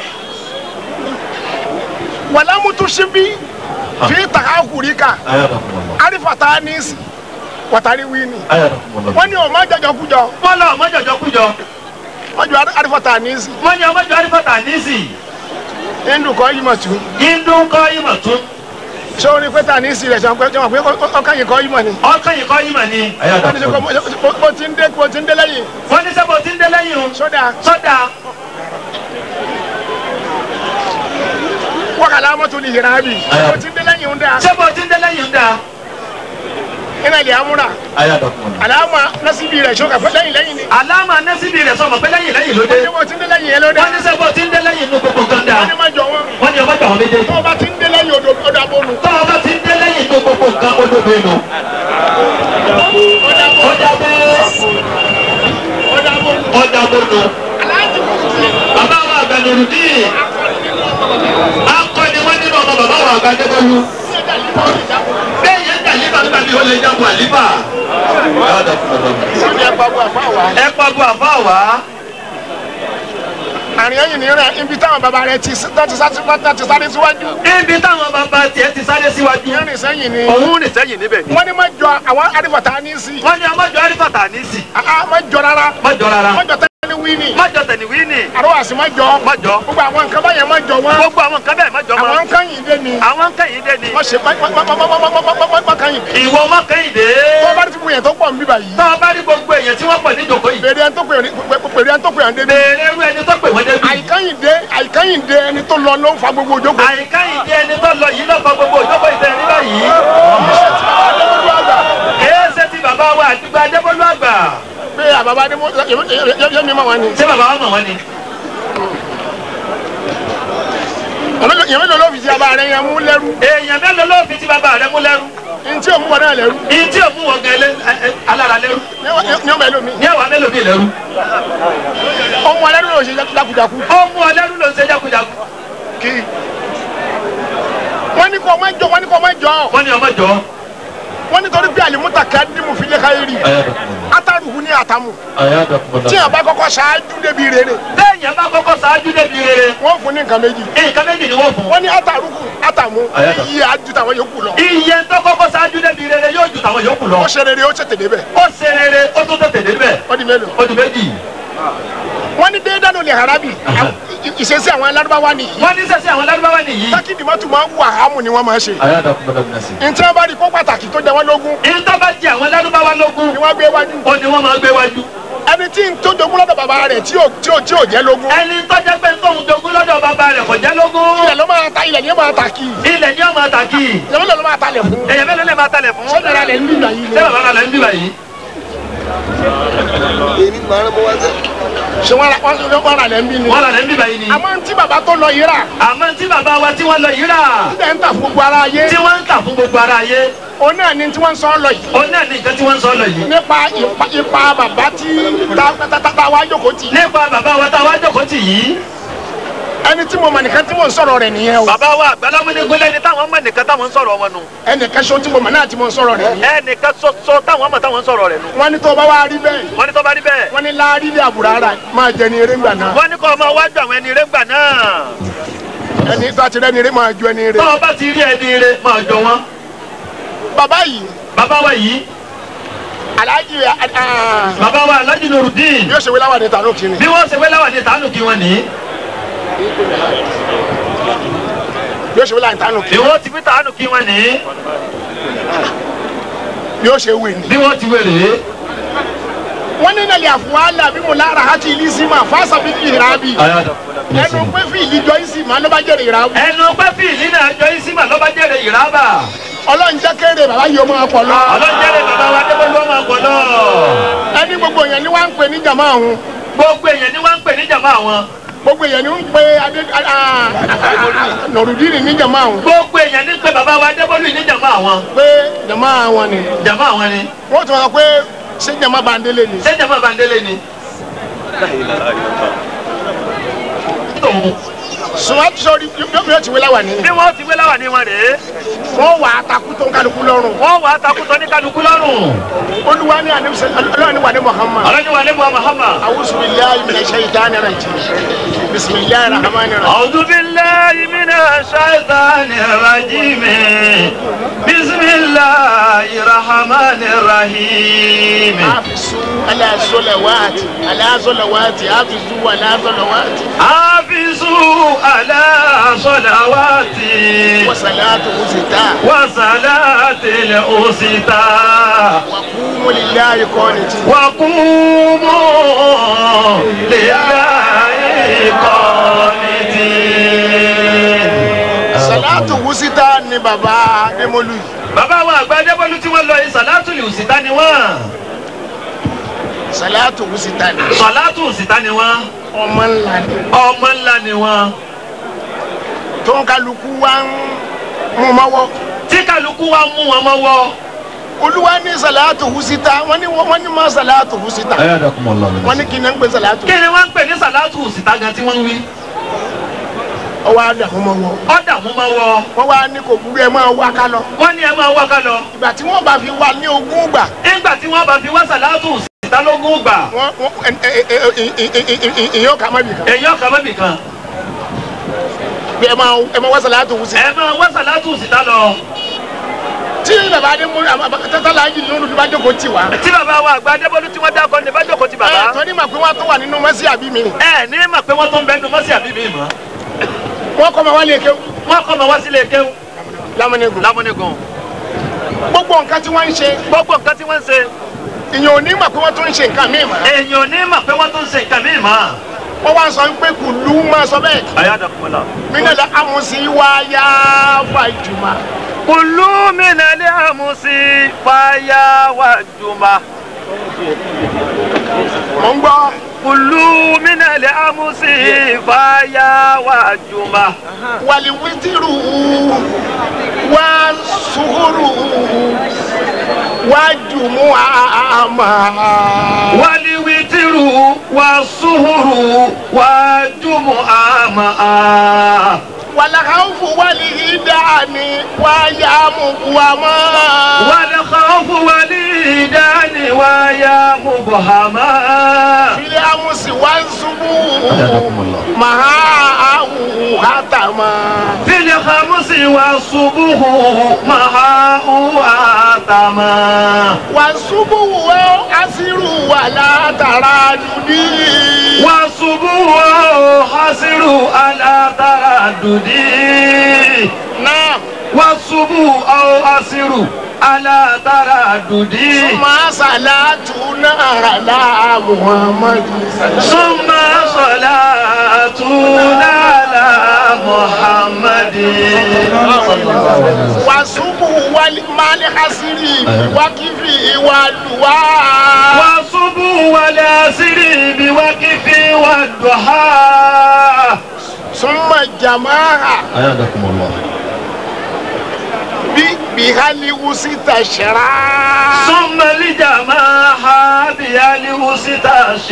wàlámùtú síbí fi taka kùrí ká arifata nisi watari wini wọn ní ọmọ jọjọ kújọ wọ́n lọ ọmọ jọjọ kújọ. wọn jọ arifata nisi wọ́n ní ọmọ jọ arífọ̀tà níìsì. hindu kọ yìí mọ tù hindu kọ́ ìmọ̀ tún. ṣé o ní pé ta nisi rẹ sọ pé jọmọ pé ọkàn yìí kọ yìí mọ ni ọkàn yìí kọ́ ìmọ̀ ni. wọn ní sọ pé bó ti ń dé bó ti ń dé lẹ́yìn wọ́n ní sẹ́bọ̀ tí ń dé lẹ́yìn o. sódà sọ́dà wákàlà mọ́tò ní yìrá bì bó ti ń dé lẹ́yìn ń dá sẹ́bọ̀ tí ń dé lẹ́yìn ń da. iná ilẹ̀ amúra àlàmà násìbì rẹ̀ ṣọ́kà pé lẹ́yìn lẹ́yìn ni àlámà nẹ́sìbì rẹ̀ sọ̀mọ̀ pé lẹ́yìn lẹ́yìn ló dé. ṣé bó ti ń dé lẹ́yìn yẹn ló dá wọ́n ní sẹ́bọ̀ tí ń dé lẹ́yìn inú gbogbo nǹkan da. wọn ní má jọ wọn wọ́n ní ọmọ jọ àwọn méjèèjì. tó o bá ti ń dé lẹ́yìn odò odò abónú tọ́ ọba tí ń dé lẹ́yìn inú gbogbo nǹkan olóbe nù. ọjà bẹ́ẹ̀ odò abónú ọjà bọ́nu. aláàjì kò sí bàbá wa àgbàlóru díì. akọni wọn nínú ọmọ bàbá wa àgbàdébọ́lú. bẹ́ẹ̀ yẹn ń dàlíbà nígbà tí ó lè jágun àlíbà. sọ́ni ẹ̀ pàbó àfa wa. ẹ pàgọ́ àbá wa. àrìn ẹ̀yìn ní rẹ̀ ibi táwọn bàbá rẹ̀ ti tó ti sáré tó ti sáré síwájú ibi táwọn bàbá tiẹ̀ ti sáré síwájú. ìrìn sẹ́yìn ni òun rìn sẹ́yìn níbẹ̀ ni. wọ́n ní má jọ àwọn arífọ̀tà ní sí wọ́n ní ọmọ jọ arífàtà ní sí. àá má jọ rárá má jọ rárá. má jọ tẹ́lẹ̀ wí ni má jọ tẹ̀lé wí ni. àrọ́wàsí má jọ má jọ. gbogbo àwọn nǹkan báyẹn má jọ wọn gbogbo àwọn nǹkan bẹ́ẹ̀ má jọ àwọn mọ́. nǹkan yìí dé ni àwọn ń kẹ́yìn dé ni. má ṣe má má má má má má má má má má kàn yìí dé ìwọ má kẹ́yìn dé. tó bá rí fún yẹn tó pọ̀ nbí báyìí tọ́ ọ bá rí gbogbo èèyàn tí wọ́n pọ̀ ní ìjòkó yìí. pèrè ẹni tó pè pèrè ẹni tó pè ẹni débi béèrè irú ẹni tó pè wọ́n débi. àìkányìn dé àìkányìn dé ẹni tó lọ ló ń fa gbogbo òjókòó àìkẹ́yìn dé ẹni tó lọ yìí lọ́kọ̀ gbogbo ìjọba ìtẹ̀ ní báyìí. adébólú àgbà kèé ṣe ti bàbá wa àdúgbò adébólú àgbà. pé àbàbà adébó yẹmi mọ wọn ni ṣé bàbá wa mọ̀ wọ́n ni. yẹmi lọ lọ́ọ̀fì tí a bá rẹ yẹn mú lẹ́rú èèyàn mélòó ló fi ti bàbá rẹ mú lẹ́rú. ntí òmù wọn náà lẹ́rú ìyí tí ò mú wọn gan ẹlẹ́ alára lẹ́rú. ní ọmọ ẹlòmí ní ẹ̀wà mélòó mi lẹ́rú. ọmọ ẹlẹ́rú ló ṣe jákujáku ó mú ọ lẹ́rú ló ń ṣe jákujáku. kí wọ́n ní kọ́ ọmọ ẹjọ́ wọ́n ní kọ́ ọmọ ẹjọ́ wọ́n ní ọmọ jọ. wọ́n ní torí bí alimuta ká dimu fi lé káyé rí ataruhu ní atamu tí a bá kọ́kọ́ ṣáájú débi rere téèyàn bá kọ́kọ́ ṣáájú débi rere. wọ́n fún ní nǹkan méjì nǹkan méjì ni wọ́n fún. wọ́n ní ataruhu atamu iye aju tàwọn yòókù lọ iye tó kọ́kọ́ ṣáájú débi rere yóò ju tàwọn yòókù lọ. ó ṣe rere ó tètè débẹ̀ ó ṣe rere ó tó tètè débẹ̀. ó di mélòó ó di méjì. wọ́n ní déédánù lè harabi ìṣesí àwọn alárúbáwá nìyí wọ́n ní sẹ́sẹ́ àwọn lárúbáwá nìyí. tákìdì mọ́tò máa ń wà ámù ni wọ́n máa ṣe ntí wọ́n bá rí kó pàtàkì tó jẹ wọ́n lógún ìtọ́ bá di àwọn lárúbáwá lógún. ni wọ́n gbé wájú ó ní wọ́n máa gbé wájú. ẹni tí ń tó jogún lọ́dọ̀ bàbá rẹ̀ tí ò tí ò tí ò jẹ́ lógún ẹni tó jẹ́ pé tóun jogún lọ́dọ̀ bàbá rẹ̀ kò jẹ́ lógún. ilẹ̀ ló máa ta ilẹ̀ ní ní máa ta kí ilẹ̀ ní ọmọ àtàkì ìyàwó lọ́ọ́ máa talẹ̀ fún èèyàn mélòó lè máa talẹ̀ fún. ṣé dára lẹ̀ ń bí ìgbà yìí ni ṣé bàbá rà lẹ́ ń bí báyìí. ṣé wọ́n ra wọ́n ra lẹ̀ ń bí ni wọ́n rà lẹ́ ń bí báyìí ni. àmọ́ tí bàbá tó lọ yìí rà àmọ́ tí bàbá wa tí wọ́n lọ yìí rà ilẹ̀ ń tà fún gbogbo ara ayé tí wọ́n ń tà fún gbogbo ara ayé òun náà ni tí wọ́n ń sọ lọ yìí ó náà ní nǹkan tí wọ́n ń sọ lọ yìí. nípa ipa ipa bàbá tí ta ta ta ta wá jókòó tì nípa bàbá wa tá a wá jókòó tì yìí. ẹni tí mo mọ̀ nìkan tí mo ń sọ̀rọ̀ rẹ̀ nìyẹn o bàbá wa àgbàlámúdé gbélé ni táwọn mọ̀ nìkan táwọn ń sọ̀rọ̀ wọn nù. ẹnìkan ṣo tí mo mọ̀ náà tí mo ń sọ̀rọ̀ rẹ̀ nìyẹn ẹnìkan ṣoṣo táwọn mọ̀ táwọn ń sọ̀rọ̀ rẹ̀ nù. wọ́n ní tó bá wá rí bẹ́ẹ̀ wọ́n ní tó bá rí bẹ́ẹ̀. wọ́n ní láàrí ilé àbúrárà máa jẹ ní eré ńgbà náà wọ́n ní kó ọmọ wájú àwọn ẹni rẹ̀ ńgbà náà. ẹni tó ti rẹ́ni eré máa ju ẹni eré tó o bá ti rí ẹni rẹ̀ máa jọ wọn. bàbá yìí bàbá wa yìí aláàjì ah, bàbá wa alhaji nurudin yóò ṣe wí láwàdí tànú kìíní bí wọ́n ṣe wé láwọn ní tàánù kí wọ́n ní. yóò ṣe wí láwàdí tànú bí kìíní wọ́n ti fi tàánù kí wọ́n ní. yóò ṣe wí ni. bí wọ́n ti wèrè. wọ́n ní nàlẹ́ àfọwálà bí mo lára àti ìlísìmà fásà bí ní ìrábì ẹnu pé fi ìlíjọ ìsìmà ló bá jẹ́rìí ìrábì ẹnu pẹ́fì nínú àjọ ìsímà lọ́ba jẹ́rẹ̀ ìrábà. ọlọ́run jẹ́ kéré bàbá yìí ó máa pọ̀ lọ. ọlọ́jẹ́rẹ̀ bàbá wa débólú ọmọ àgbọ̀dọ̀. ẹni gbogbo èèyàn ni wọ́n ń pè ní jàmá ọ̀hún gbogbo èèyàn ni wọ́n ń pè ní jàmá àwọn. gbogbo èèyàn ni ń pè adé nọ̀rùdírì ní jàmá ọ̀hún gbogbo èèyàn ní pé bàbá wa débólú ní jàmá àwọn. pé jàmá àwọn ni jàmá àwọn ni. wọ́n tún sọ pé ṣé jàmá bandele ni. ṣé jàmá bandele ni. tòun sùnwọ́n ti sọ yóò ti wé láwà ní. bí wọ́n ti wé láwà ní wọn rèé. wọ́n wà á takú tó ń kálukú lọ́rùn. wọ́n wà á takùtọ̀ ní kálukú lọ́rùn. olúwa ní àníbísẹ́ ọlọ́run ní wà ní muhammad. ọlọ́jọ́ wa níbo Muhammad. awusu bilayi mina shayitani rajim bisimilayi rahmani rahim. أعوذ بالله من الشيطان الرجيم بسم الله الرحمن الرحيم afisu ala zolawati ala zolawati afisu ala zolawati حافظوا على صلواتي wasalatu usita وصلاة الأوسطى wakumu lillahi qaniti. وقوموا لله قانتين salatu usita ni baba demolu yi. bàbá wa àgbà Adébọ́lú tí wọ́n lọ yìí sàlátù òsìta ni wọ́n salatu usita ni. sàlátù òsìta ni wọ́n ọmọ ńlá ni. ọmọ ńlá ni wọ́n tó ń kálukú wa ń mú mọ́wọ́. tí kálukú wa mú wọn mọ́wọ́ olúwa ní salatu usita wọ́n ní wọ́n ní ma salatu usita. wọ́n ní kí ni ń pè salatu. kí ni wọ́n ń pè ní sàlátù òsìta gan tí wọ́n ń wí ọwọ́ àdàmú mọ́wọ́. ọ̀dà mú mọ́wọ́ wọ́n wá ní kò burú ẹ máa wá ká lọ. wọ́n ní ẹ máa wá ká lọ ìgbà tí wọ́n bá fi wá ní ogún gbà. nígbà tí wọ́n bá fi wá sàlátù òsìta lógún gbà wọ́n wọ́n ẹ ẹ ẹ ẹ ẹ ìyẹn ọkà má bì kan. èèyàn kan mọ́bì kan bí ẹ máa ẹ máa wá salatu usita. ẹ máa wá sàlátù òsìta lọ tí bàbá adé mú tata yìí lóru tó bá jókòó tì wá. tí bàbá wa àgbà Adébọ́lú tí wọ́n dákọ́ ní bá jókòó ti ẹ bàbá tọ́ ní ma pé wọ́n tó wà nínú mọ́sí àbí mi. ẹ ní mà pé wọ́n tó ń bẹ́ẹ̀ nu mọ́sí àbí mi mọ́ wọ́n kọ́ ma wá lè kéwù. wọ́n kọ́ ma wá sílé kéwù lámúnigun. lámúnigun gbogbo nǹkan tí wọ́n ń ṣe gbogbo nǹkan tí wọ́n ń ṣe ìyẹn ò ní mà pé wọ́n tún ń ṣe nǹkan míì mọ́. èèyàn ní mà pé wọ́n tó ń ṣe nǹkan míì mọ́. wọ́n wá sọ pé kùlú máa sọ bẹ́ẹ̀. ayadakumala. minala amusi wáyà fàjùmá. kùlú mi nàlẹ́ àmúsí fàyà wà jùmọ̀. mọ̀ ń gbọ́. kùlú mi nàlẹ́ àmúsí fàyà wà jùmọ̀. wàlí wítìrù wá sùúrù wá jùmú àmà. wàlí wítìrù wà sùhùrù wà jùmọ̀ àmà. wàlàkàwùfù wàlí ìdáni wáyà mùkúwàmá. wàlẹ̀ kọ́fù wàlí ìdáni wáyà mùbọ̀hámà. ilé amusi wá ṣubú. màá àwù hátàmá. fili khamusi wa subuhu maha uatama. wà ṣubú wọ́ asiru wà látara dùdí. wa subuhu hasiru ala taradudi. náà. wa subuhu hasiru ala taradudi. Suma salatu nara Muhammadu. summa salatuna ala muhammadin. wàsúbù wálé máàlì hasiri wákìfì ìwà lùwà. والصبح والعصر بوقف والضحى súnmọ́ jàmáà أيادكم الله bí bihali wusi tàṣẹ̀rá. ثم الجماعة بألوس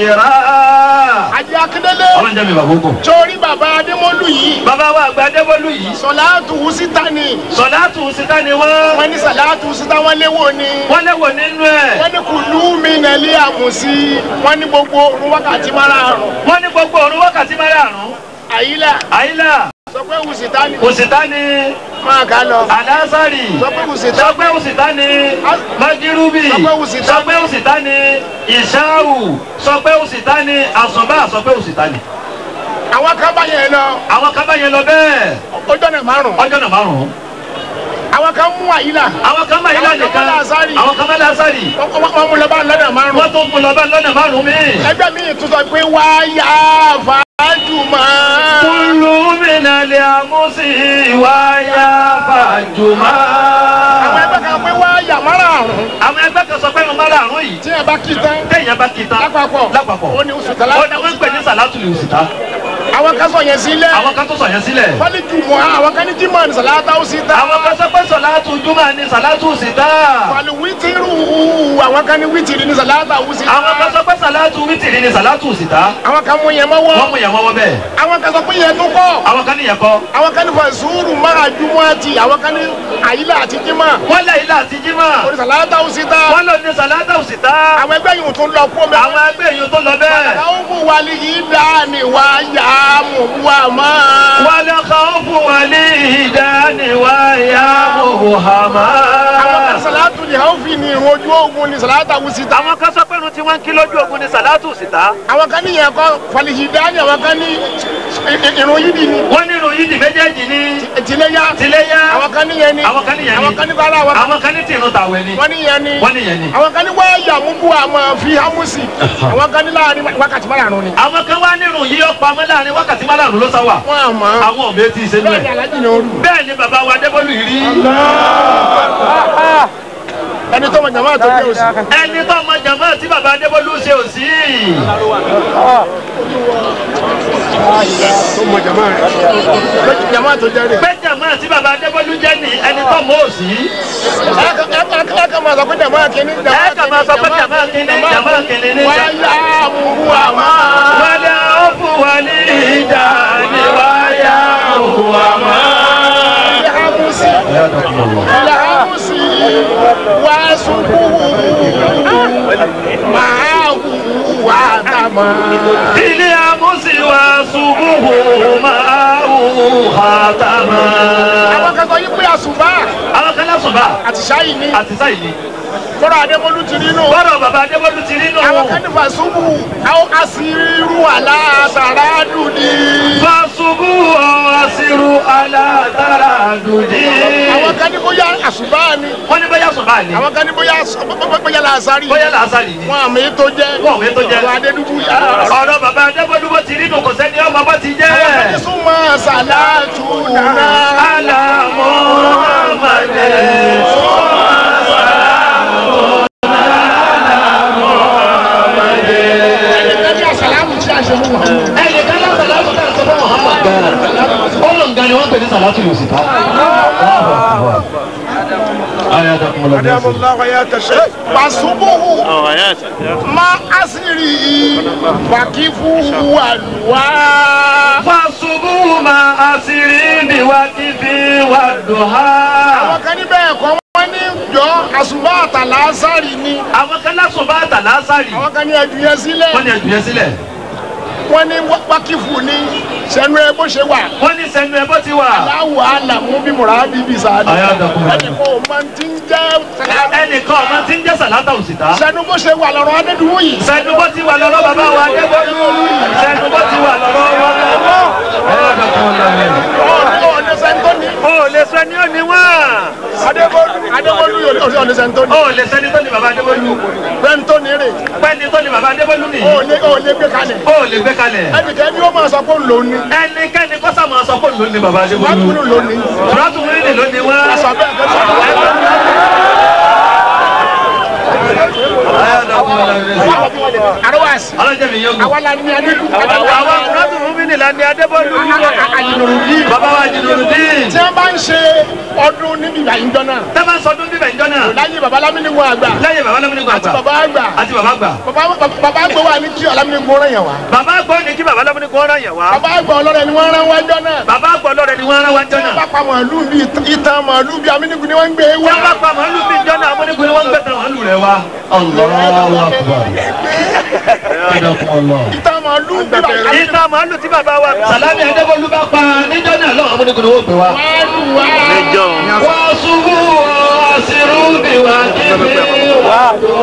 تشرا ajé akíndélé ọlọ́run jẹ́ mi bàbá ogun. torí bàbá adémọ́lù yìí bàbá wa àgbà Adébólú yìí sọláàtù wusi tani sọ̀látù síta ni wọ́n wọ́n ní sọláàtù wusi tá wọ́n léwò ni. wọ́n léwò nínú ẹ̀ wọ́n ní kùlú mi nàlẹ́ àmùsí wọ́n ní gbogbo òrùn wákàtí márààrún wọ́n ní gbogbo òru wákàtí márààrún àyílà àyílà sọ pé wusi tani òsìta ni máa kà lọ. àlásàrì sọ pé wusi tani. sọpẹ́ òsìta ni májírúbì Sọpẹ́ òsìta. sọpẹ́ òsìta ni ìṣáù sọpẹ́ òsìta ni àsùnbà sọpẹ́ òsìta ni. àwọn kan bá yẹn lọ àwọn kan bá yẹn lọ bẹ́ẹ̀ ó dọ́nà márùn. ọjọ́ náà márùn-ún àwọn kan mú àyílà àwọn kan bá yẹn Àwọn kan nìkan bá lásàrì. àwọn kan bá lásàrì wọ́n wọ́n mú lọ́ba lọ́nà márùn. wọ́n tó kún lọ́ba lọ́nà márùn-ún mi. ẹgbẹ́ mi tún sọ pé wáyà fàájùmọ́. kúlù mìnà lè àmúsí wáyà fàjùmá. àwọn ẹgbẹ́ kan pé wáyà márààrún àwọn ẹgbẹ́ kan sọ pé mo máa ràrún yìí tí ẹ bá kí tán téèyàn bá kí tán lápapọ̀ lápapọ̀ ó ní oṣù tẹ́lá. ó ní wọ́n ń pè ní sàlátù lè òsìta àwọn kan sọ yẹn sílẹ̀. àwọn kan tó sọ yẹn sílẹ̀ wọ́n ní jùmọ̀ àwọn kan ní jimọ̀ ní sàlátà ó sí tán. àwọn kan sọ pé sàlátù júmọ̀ ní sàlátù òsìta wàlú wítìrù àwọn kan ní wítìrì ní sàlátà ó sí tán. àwọn kan sọ pé sàlátù wítìrì ní sàlátù òsìta àwọn kan mú yẹn mọ́wọ́. wọ́n mú yẹn wọ́wọ́ bẹ́ẹ̀ àwọn kan sọ pé yẹn tó kọ́. àwọn kan níyẹn kọ́ àwọn kan ní fàṣúrù máa jùmọ̀ àti àwọn kan ní àyílà àti jimọ̀. wọ́n lẹ̀ ilé àti jímọ̀ orí sàlátà ó sí tán. wọ́n lò ní sàlátù òsìta àwọn ẹgbẹ́ yìí tún lọ kó mẹ́. àwọn ẹgbẹ́ yìí tó lọ bẹ́ẹ̀ àwọn fún wàlí yìí dání wá yá mú wá mọ́. wọ́n lọ kàn fún wọn ní ìdániwáyà mọ̀hàmá. àwọn kan sàlátù ní àwọn fi ní ìrún ojú ogun ní sàlátà ó sí tán. àwọn kan sọ pé irun tí wọ́n ń kí lójú ogun ní sàlátù òsìta àwọn kan ní yẹn kọ́ fàlìhì dání àwọn kan ní ìrún yìí ni. wọ́n ní irun yìí di méjèèjì ní tìlẹ́yà. tiléyà àwọn kan ní yẹn ni. àwọn kan ní yẹn ni àwọn kan ní bàrà àwọn kan. àwọn kan ní tìrun tàwẹ̀ ni wọ́n ní yẹn ni. wọ́n ní yẹn ni. àwọn kan ní wáyà múbú àmọ́ fi hámúsì. àwọn kan ní láàrin wákàtí márùn-ún ni. àwọn kan wá nírun yìí ó pamọ́ láàrin wákàtí márùn-ún ló sá wà wọ́n àmọ́. àwọn ò bẹ́ẹ̀ tí ì ṣe nú bẹ́ẹ̀ ni ẹ̀ alájì ni ó rù. bẹ́ẹ̀ ni bàbá wa Adébólú yìí rí ẹni tó mọ jàmbá tó dé òsì. ẹni tó mọ jàmbá tí bàbá Adébólú ṣe ò sí tó mọ jàmbá rẹ̀. jàmbá tó jẹ́ rẹ̀. pé jàmbá tí bàbá Adébólú jẹ́ ni ẹni tó mọ ò sí ẹ kàn máa sọ pé jàmbá kìíní. ẹ kàn máa sọ pé jàmbá kìíní jàmbá kìíní ní wáyà múbú àmọ́. wálé ó fún wa ní ìjà ní wáyà òhùn àmọ́. fi hámúsì. fi hámúsì. wá sunkún. máa wù wá dàmọ́. ilé amúsí wa ṣubúhù máa wù hàtàmà. àwọn kan sọ yí pé àsùnbà àwọn kan lásùnbà àti ṣáyì ni. àti sáyìí fọ́nrán adémọ́lú ti rí nù. bọ́dọ̀ bàbá Adébólú ti rí nù. àwọn kan ní fàṣubù àwọn àṣírù aláṣàrà dùdí. fàṣubú ọ̀ṣirù alátara dùdí. àwọn kan ní bóyá àṣùbà ni. wọ́n ní bóyá sùnbà ni àwọn kan ní bóyá àṣ- bóyá làásàrì. bóyá làásàrì ni. wọn àmì tó jẹ́. Wọn àmì tó jẹ́. àwọn adédúgbò yá. ọ̀rọ̀ bàbá Adébólú bó ti rí nù kò sẹ́ni ọmọ bó ti jẹ́. àwọn kan ní súnmọ́ sàlátù náà. alamu amade. ẹnìkan ní àṣàlámù tí a ṣe fún wọn. ẹnì kan náà sàlátù náà sọ fún Muhammad gan. ó lọ nǹkan ni wọ́n pè ní sàlátù yóò sì ká. fàṣubù má àṣírí fàkífù àlùwà. fasubu ma asiri bi wakifi wa duha. àwọn kan ní bẹ́ẹ̀ kọ́ wọ́n ní jọ àṣùbà àtàlásàrì ni. àwọn kan lásùn bá tà lásàrì. àwọn kan ní ẹ̀dùn yẹn sílẹ̀. wọ́n ní ẹ̀dùn yẹn sílẹ̀. wọ́n ní wákìfù ní sẹ́nu ẹ bó ṣe wà. wọ́n ní sẹ́nu ẹ̀ bó ti wà. aláwọ̀ àlàmú bí mùràdì bí sáadì. Ayé àdàkùn mọ́. ẹnì kan ò máa ti ń jẹ́ ẹnìkan ọmọ tí ń jẹ́ sàlátà òsìta. sẹ́nu bó ṣe wà lọ́rọ̀ adédúwò yìí. sẹ́nu bó ti wà lọ́rọ́ bàbá wa Adébólú. sẹ́nu bó ti wà lọ́rọ́ wọn. Ayé àdàkùn mọ́. ọ̀ọ́dẹ sẹ́ńtọ́ni. o lè sọ ní òní wọ́n. adébólú adébólú yóò ọ̀ọ́dẹ sẹ́ńtọ́ni. o lè sẹ́ni tó ní bàbá Adébólú. sẹ́ńtọ́ni rè. pẹ́ni tó ní bàbá Adébólú nìyí. ó lé ó lé gbé kalẹ̀. o lè gbé kalẹ̀. ẹnìkan ni ó máa sọ pé òun lòun ni. ẹnikẹ́ni kọ́sà máa sọ pé òun ló ní bàbá Adébólú. wàá kúrò lòun ni. Ìrọ́tù mi ní Kùránì ló ní wá. sọ bẹ́ẹ̀ kẹ́ sọ Otherwise, Ọlọ́jọ́ mi yóò gùn. àwa la ní adé Àwọn Kùránì fún mi nìlá ni Adébọ́lú. Bàbá wa Jìnnìrùdín. tí wọ́n bá ń ṣe ọdún níbi ìgbà yìí jọ́nà Tẹ́ bá ń sọdún bíbẹ̀ ìjọ náà. láyé baba lámìnigun àgbà Lẹ́yìn bàbá Lámúnigun àti àgbà. baba àgbà Àti bàbá àgbà. baba baba àgbà wà ní kí ọlámìnigun rẹ̀ yẹn wá Bàbá àgbà ní kí bàbá Lámúnigun rán yẹn wá. baba àgbà ọlọ́rẹ̀ ni wọ́n rán wá jọ́nà Bàbá àgbà ọlọ́rẹ̀ ni wọ́n rán wá jọ náà. bá pa màálù bíi ìtàn màálù bíi amínigun ni wọ́n ń gbé wá Wọ́n bá pa màálù bí ìjọ náà Amúnigun ni wọ́n ń gbẹ̀tàn màálù rẹ̀ wá. Allahu Akbar. Jazakumullah. ìtàn màálù bíi bàbá Ìta màálù tí bàbá wa Sàlámì Adébọ́lú bá pa níjọ́ náà lọ́wọ́ Amúnigun ni wọ́n pè wá. màálù wá Wọ́n ṣubú ọ̀sìrú bí wà níbi wà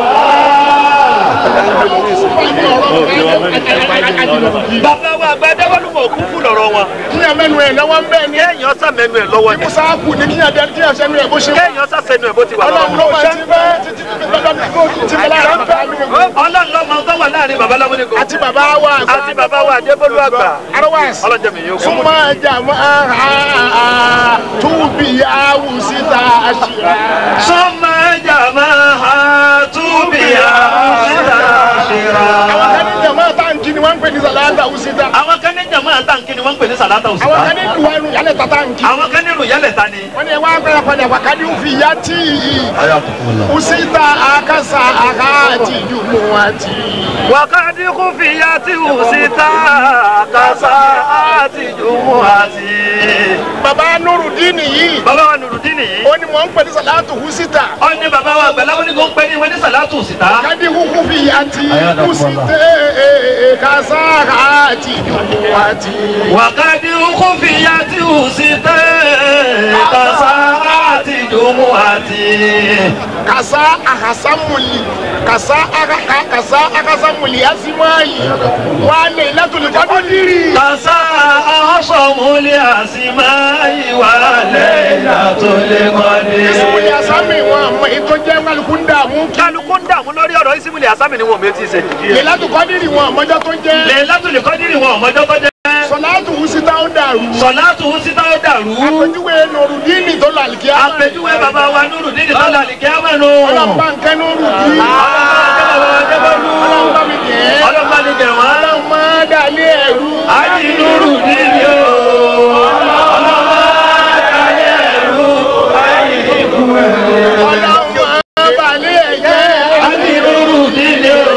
Bàbá wa àgbà Adébọ́lú mọ̀ kú fún lọ́rọ̀ wọn. kí ẹ mẹ́nu ẹ̀ lọ́wọ́ ń bẹ́ẹ̀ ni Kéèyàn sàmẹ́nu ẹ̀ lọ́wọ́ ni. musa kù ní kí ẹ dẹ́ni kí ẹ sẹ́nu ẹ̀ bó ṣe wá Kéèyàn sàsẹ́nu ẹ̀ bó ti wà ọlọ́run ló lọ́wọ́. máa ti bẹ́ títí tí bẹ́ẹ̀ lára ń bẹ́ amínigun Ọlọ́run ló máa ń tọ́wà láàrin bàbá Lámúnigun. àti bàbá wa àgbà Àti bàbá wa Adébọ́lú àgbà. otherwise Ọlọ́jọ́ mi yóò kú. súnmọ́ ẹja máa túbí àwùsíta àṣìrà. Sọ́mọ ẹja máa ha túbìyà síta ṣera. àwọn kan ní jama táǹkì ni wọ́n ń pè ní sàlátà àwùsíta. Àwọn kan ní jàmọ́ àtàǹkì ni wọ́n ń pè ní sàlátà àwọn òṣùpá. kan ní duwanu yálẹ̀ ta táǹkì. Àwọn kan nínú ìyálẹ̀ ta ni. wọ́n ní ẹ wá gbẹ́rẹ́ padà wákàtí fi yá tí ì àwùsíta àkàsà àkàtì jùmọ̀ àti. Wàkàdí kú fìyà tí ò síta kásá àti jùmọ̀ àti. baba nurudini yìí Bàbá wa Nùrùdín nìyí. ó ní wọ́n ń pè ní sàlátà àwùsíta. Ó ní bàbá wa àgbà Lámúnigun ń pè ní wọ́n ní sàlátù síta. kadi huku fi yá tí àwùsíta kásà àkàtì jùmọ̀ àti. Wàkàdí kú fìyà tí ò síta kásá àti jùmọ̀ àti. kasa akasamuli kasa akaka kasa akasamuli asimayi wale latuli kọdiri. Kàsá ọ̀ṣọ́múlé àsìmáyé wà lẹ́yìn àtòlé kọ́ni. ìsìmuli asami wọn àmọ ètò jẹ kálukú ń dààmú. Kálukú ń dààmú lórí ọ̀rọ̀ ìsìmúlẹ̀ àsámì ni wọn ò méjì ṣe. lẹ́látù kọdiri wọn àmọjọ tó jẹ. Lè látòlè kọ́dírì wọn ọ̀mọ́jọ́ tó jẹ́. sọláàtù wusita ó dàrú. Sọ̀látù ń síta ó dàrú. àpèjúwe nùrùdíìnì tó lọ àlìkí àmà. Àpèjúwe bàbá wa Núrù dídì tó lálẹ́ kí á mẹ́nu. ọlọ́mọba nkẹ́ nùrùdíìnì. ọlọ́mọba mi jẹ́. Ọlọ́mọba ni jẹ̀ wọ́n. ọlọ́mọ dàlẹ́ ẹ̀rú. Àjì Núrù dídì o. Ọlọ́mọ ayé ẹ̀rú. ọlọ́mọ balẹ̀ ẹ̀jẹ̀. Àjì Núrù dídì o.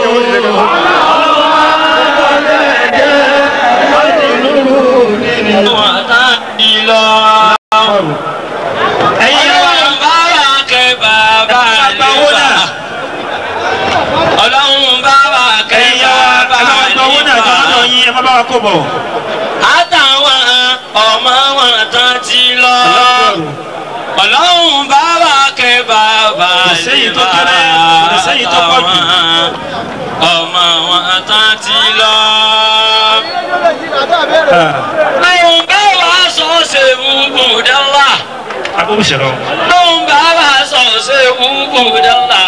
ẹ̀yin wa bára kẹ́ bàbá àlèfà ọlọ́run bára kẹ́ bàbá àlèfà àtàwọn ọmọ wọn tán ti lọ ọlọ́run bára kẹ́ bàbá àlèfà àtàwọn ọmọ wọn tán ti lọ. lóun bá wàá sọ ṣe wúkú dánlá lóun bá wàá sọ ṣe wúkú dánlá.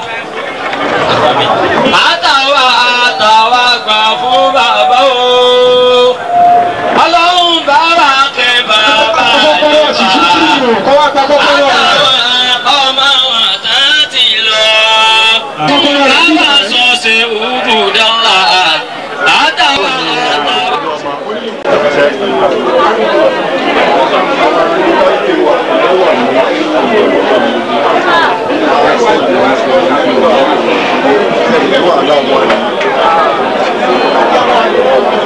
àtàwa àtàwa gbà fún bàbá o ọlọ́run bá wà kẹ́ bàbá àlùfáà àtàwọn ọmọ wọn tán ti lọ. bàbá sọ ṣe wúkú dánlá àtàwa àtàwa. Thank you.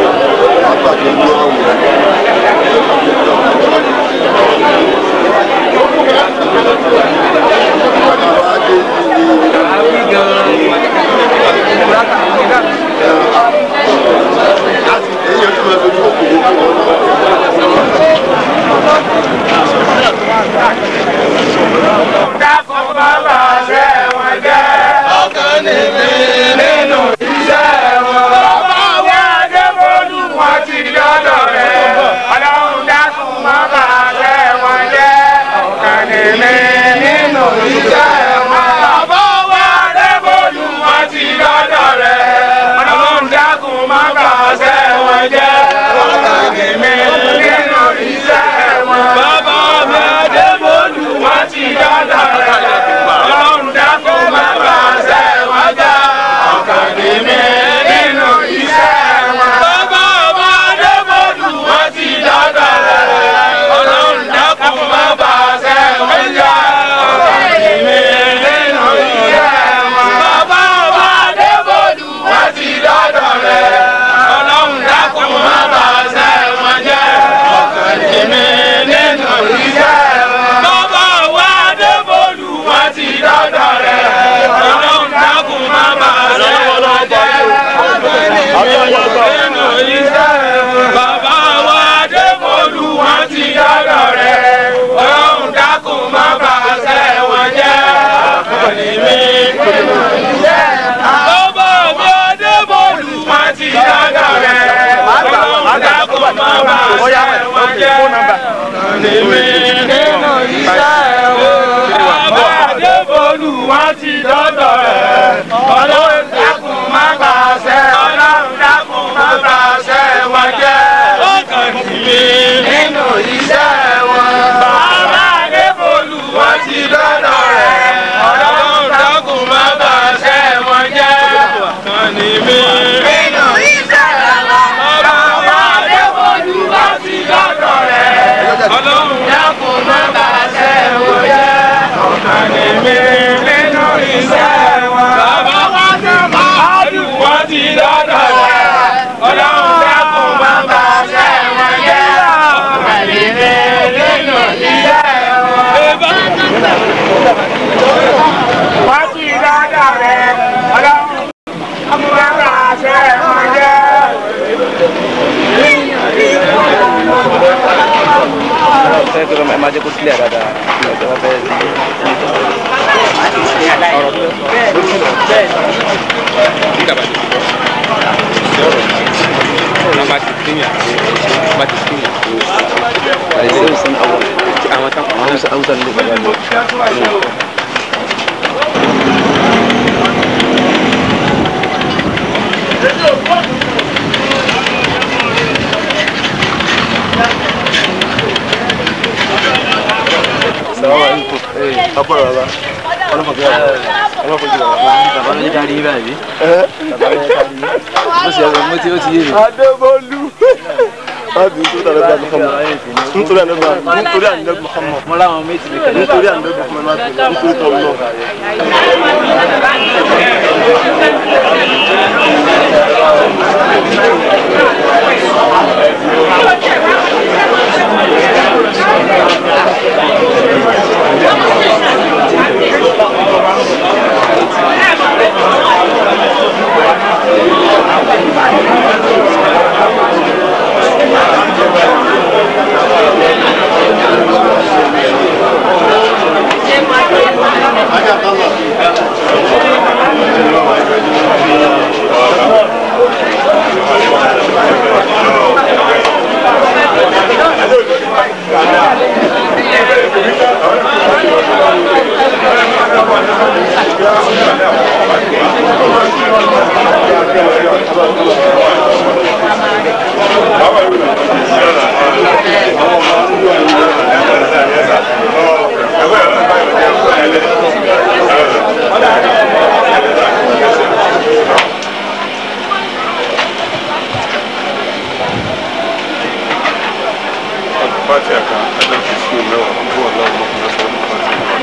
bá Bóyá ṣe wọn ok jẹ́. fóònù nọ́mbà. Èmi nínú iṣẹ́ wo. Bàbá Adébólú wọn ti dọ́dọ̀ rẹ̀. Ọlọ́run dákun má bàṣẹ. Ọlọ́run dákun má bàṣẹ wọn jẹ́. Ó kàn sí mi nínú iṣẹ́ wọn. Bàbá Adébólú wọn ti dọ́dọ̀ rẹ̀. Ọlọ́run dákun má bàṣẹ wọn jẹ́. Kàn ní mi nínú iṣẹ́ wọn. Bàbá Adébólú wọn ti dọ́dọ̀ rẹ̀. Ọlọ́run dákun má bàṣẹ wọn jẹ́. Kàn ní mi nínú iṣẹ́ wọn. Bàbá Adébólú wọn ti dọ́dọ̀ rẹ̀. Ọlọ́run dákun má bàṣẹ wọn jẹ́. Kàn ní mi nínú iṣẹ́ wọn. Wọ́n ti dọ́dọ̀ rẹ̀. Ọlọ́run dákun má bàṣẹ wọn jẹ́. saya kira memang aja kursi ada ada ada apa Nama kitimnya, nama kitimnya. Ada itu urusan awal. Amat apa? Urusan urusan ini. Assalamualaikum. Eh, apa lah? Kalau pakai kalau pakai Bàbá ló darí báyìí. Bàbá ló darí. Mo sì ọ̀rọ̀ mo ti ó ti yé mi. Adébólú. Láti nítorí àná Muhammad. Nítorí àná Muhammad. Nítorí àná Muhammad. Mo láwọn méjì mi kẹ̀lé. Nítorí àná Muhammad. Nítorí tọ́lú náà. Fatiha kan, Allah ki su mai wa abubuwan lawan mafi nasarar Fatiha.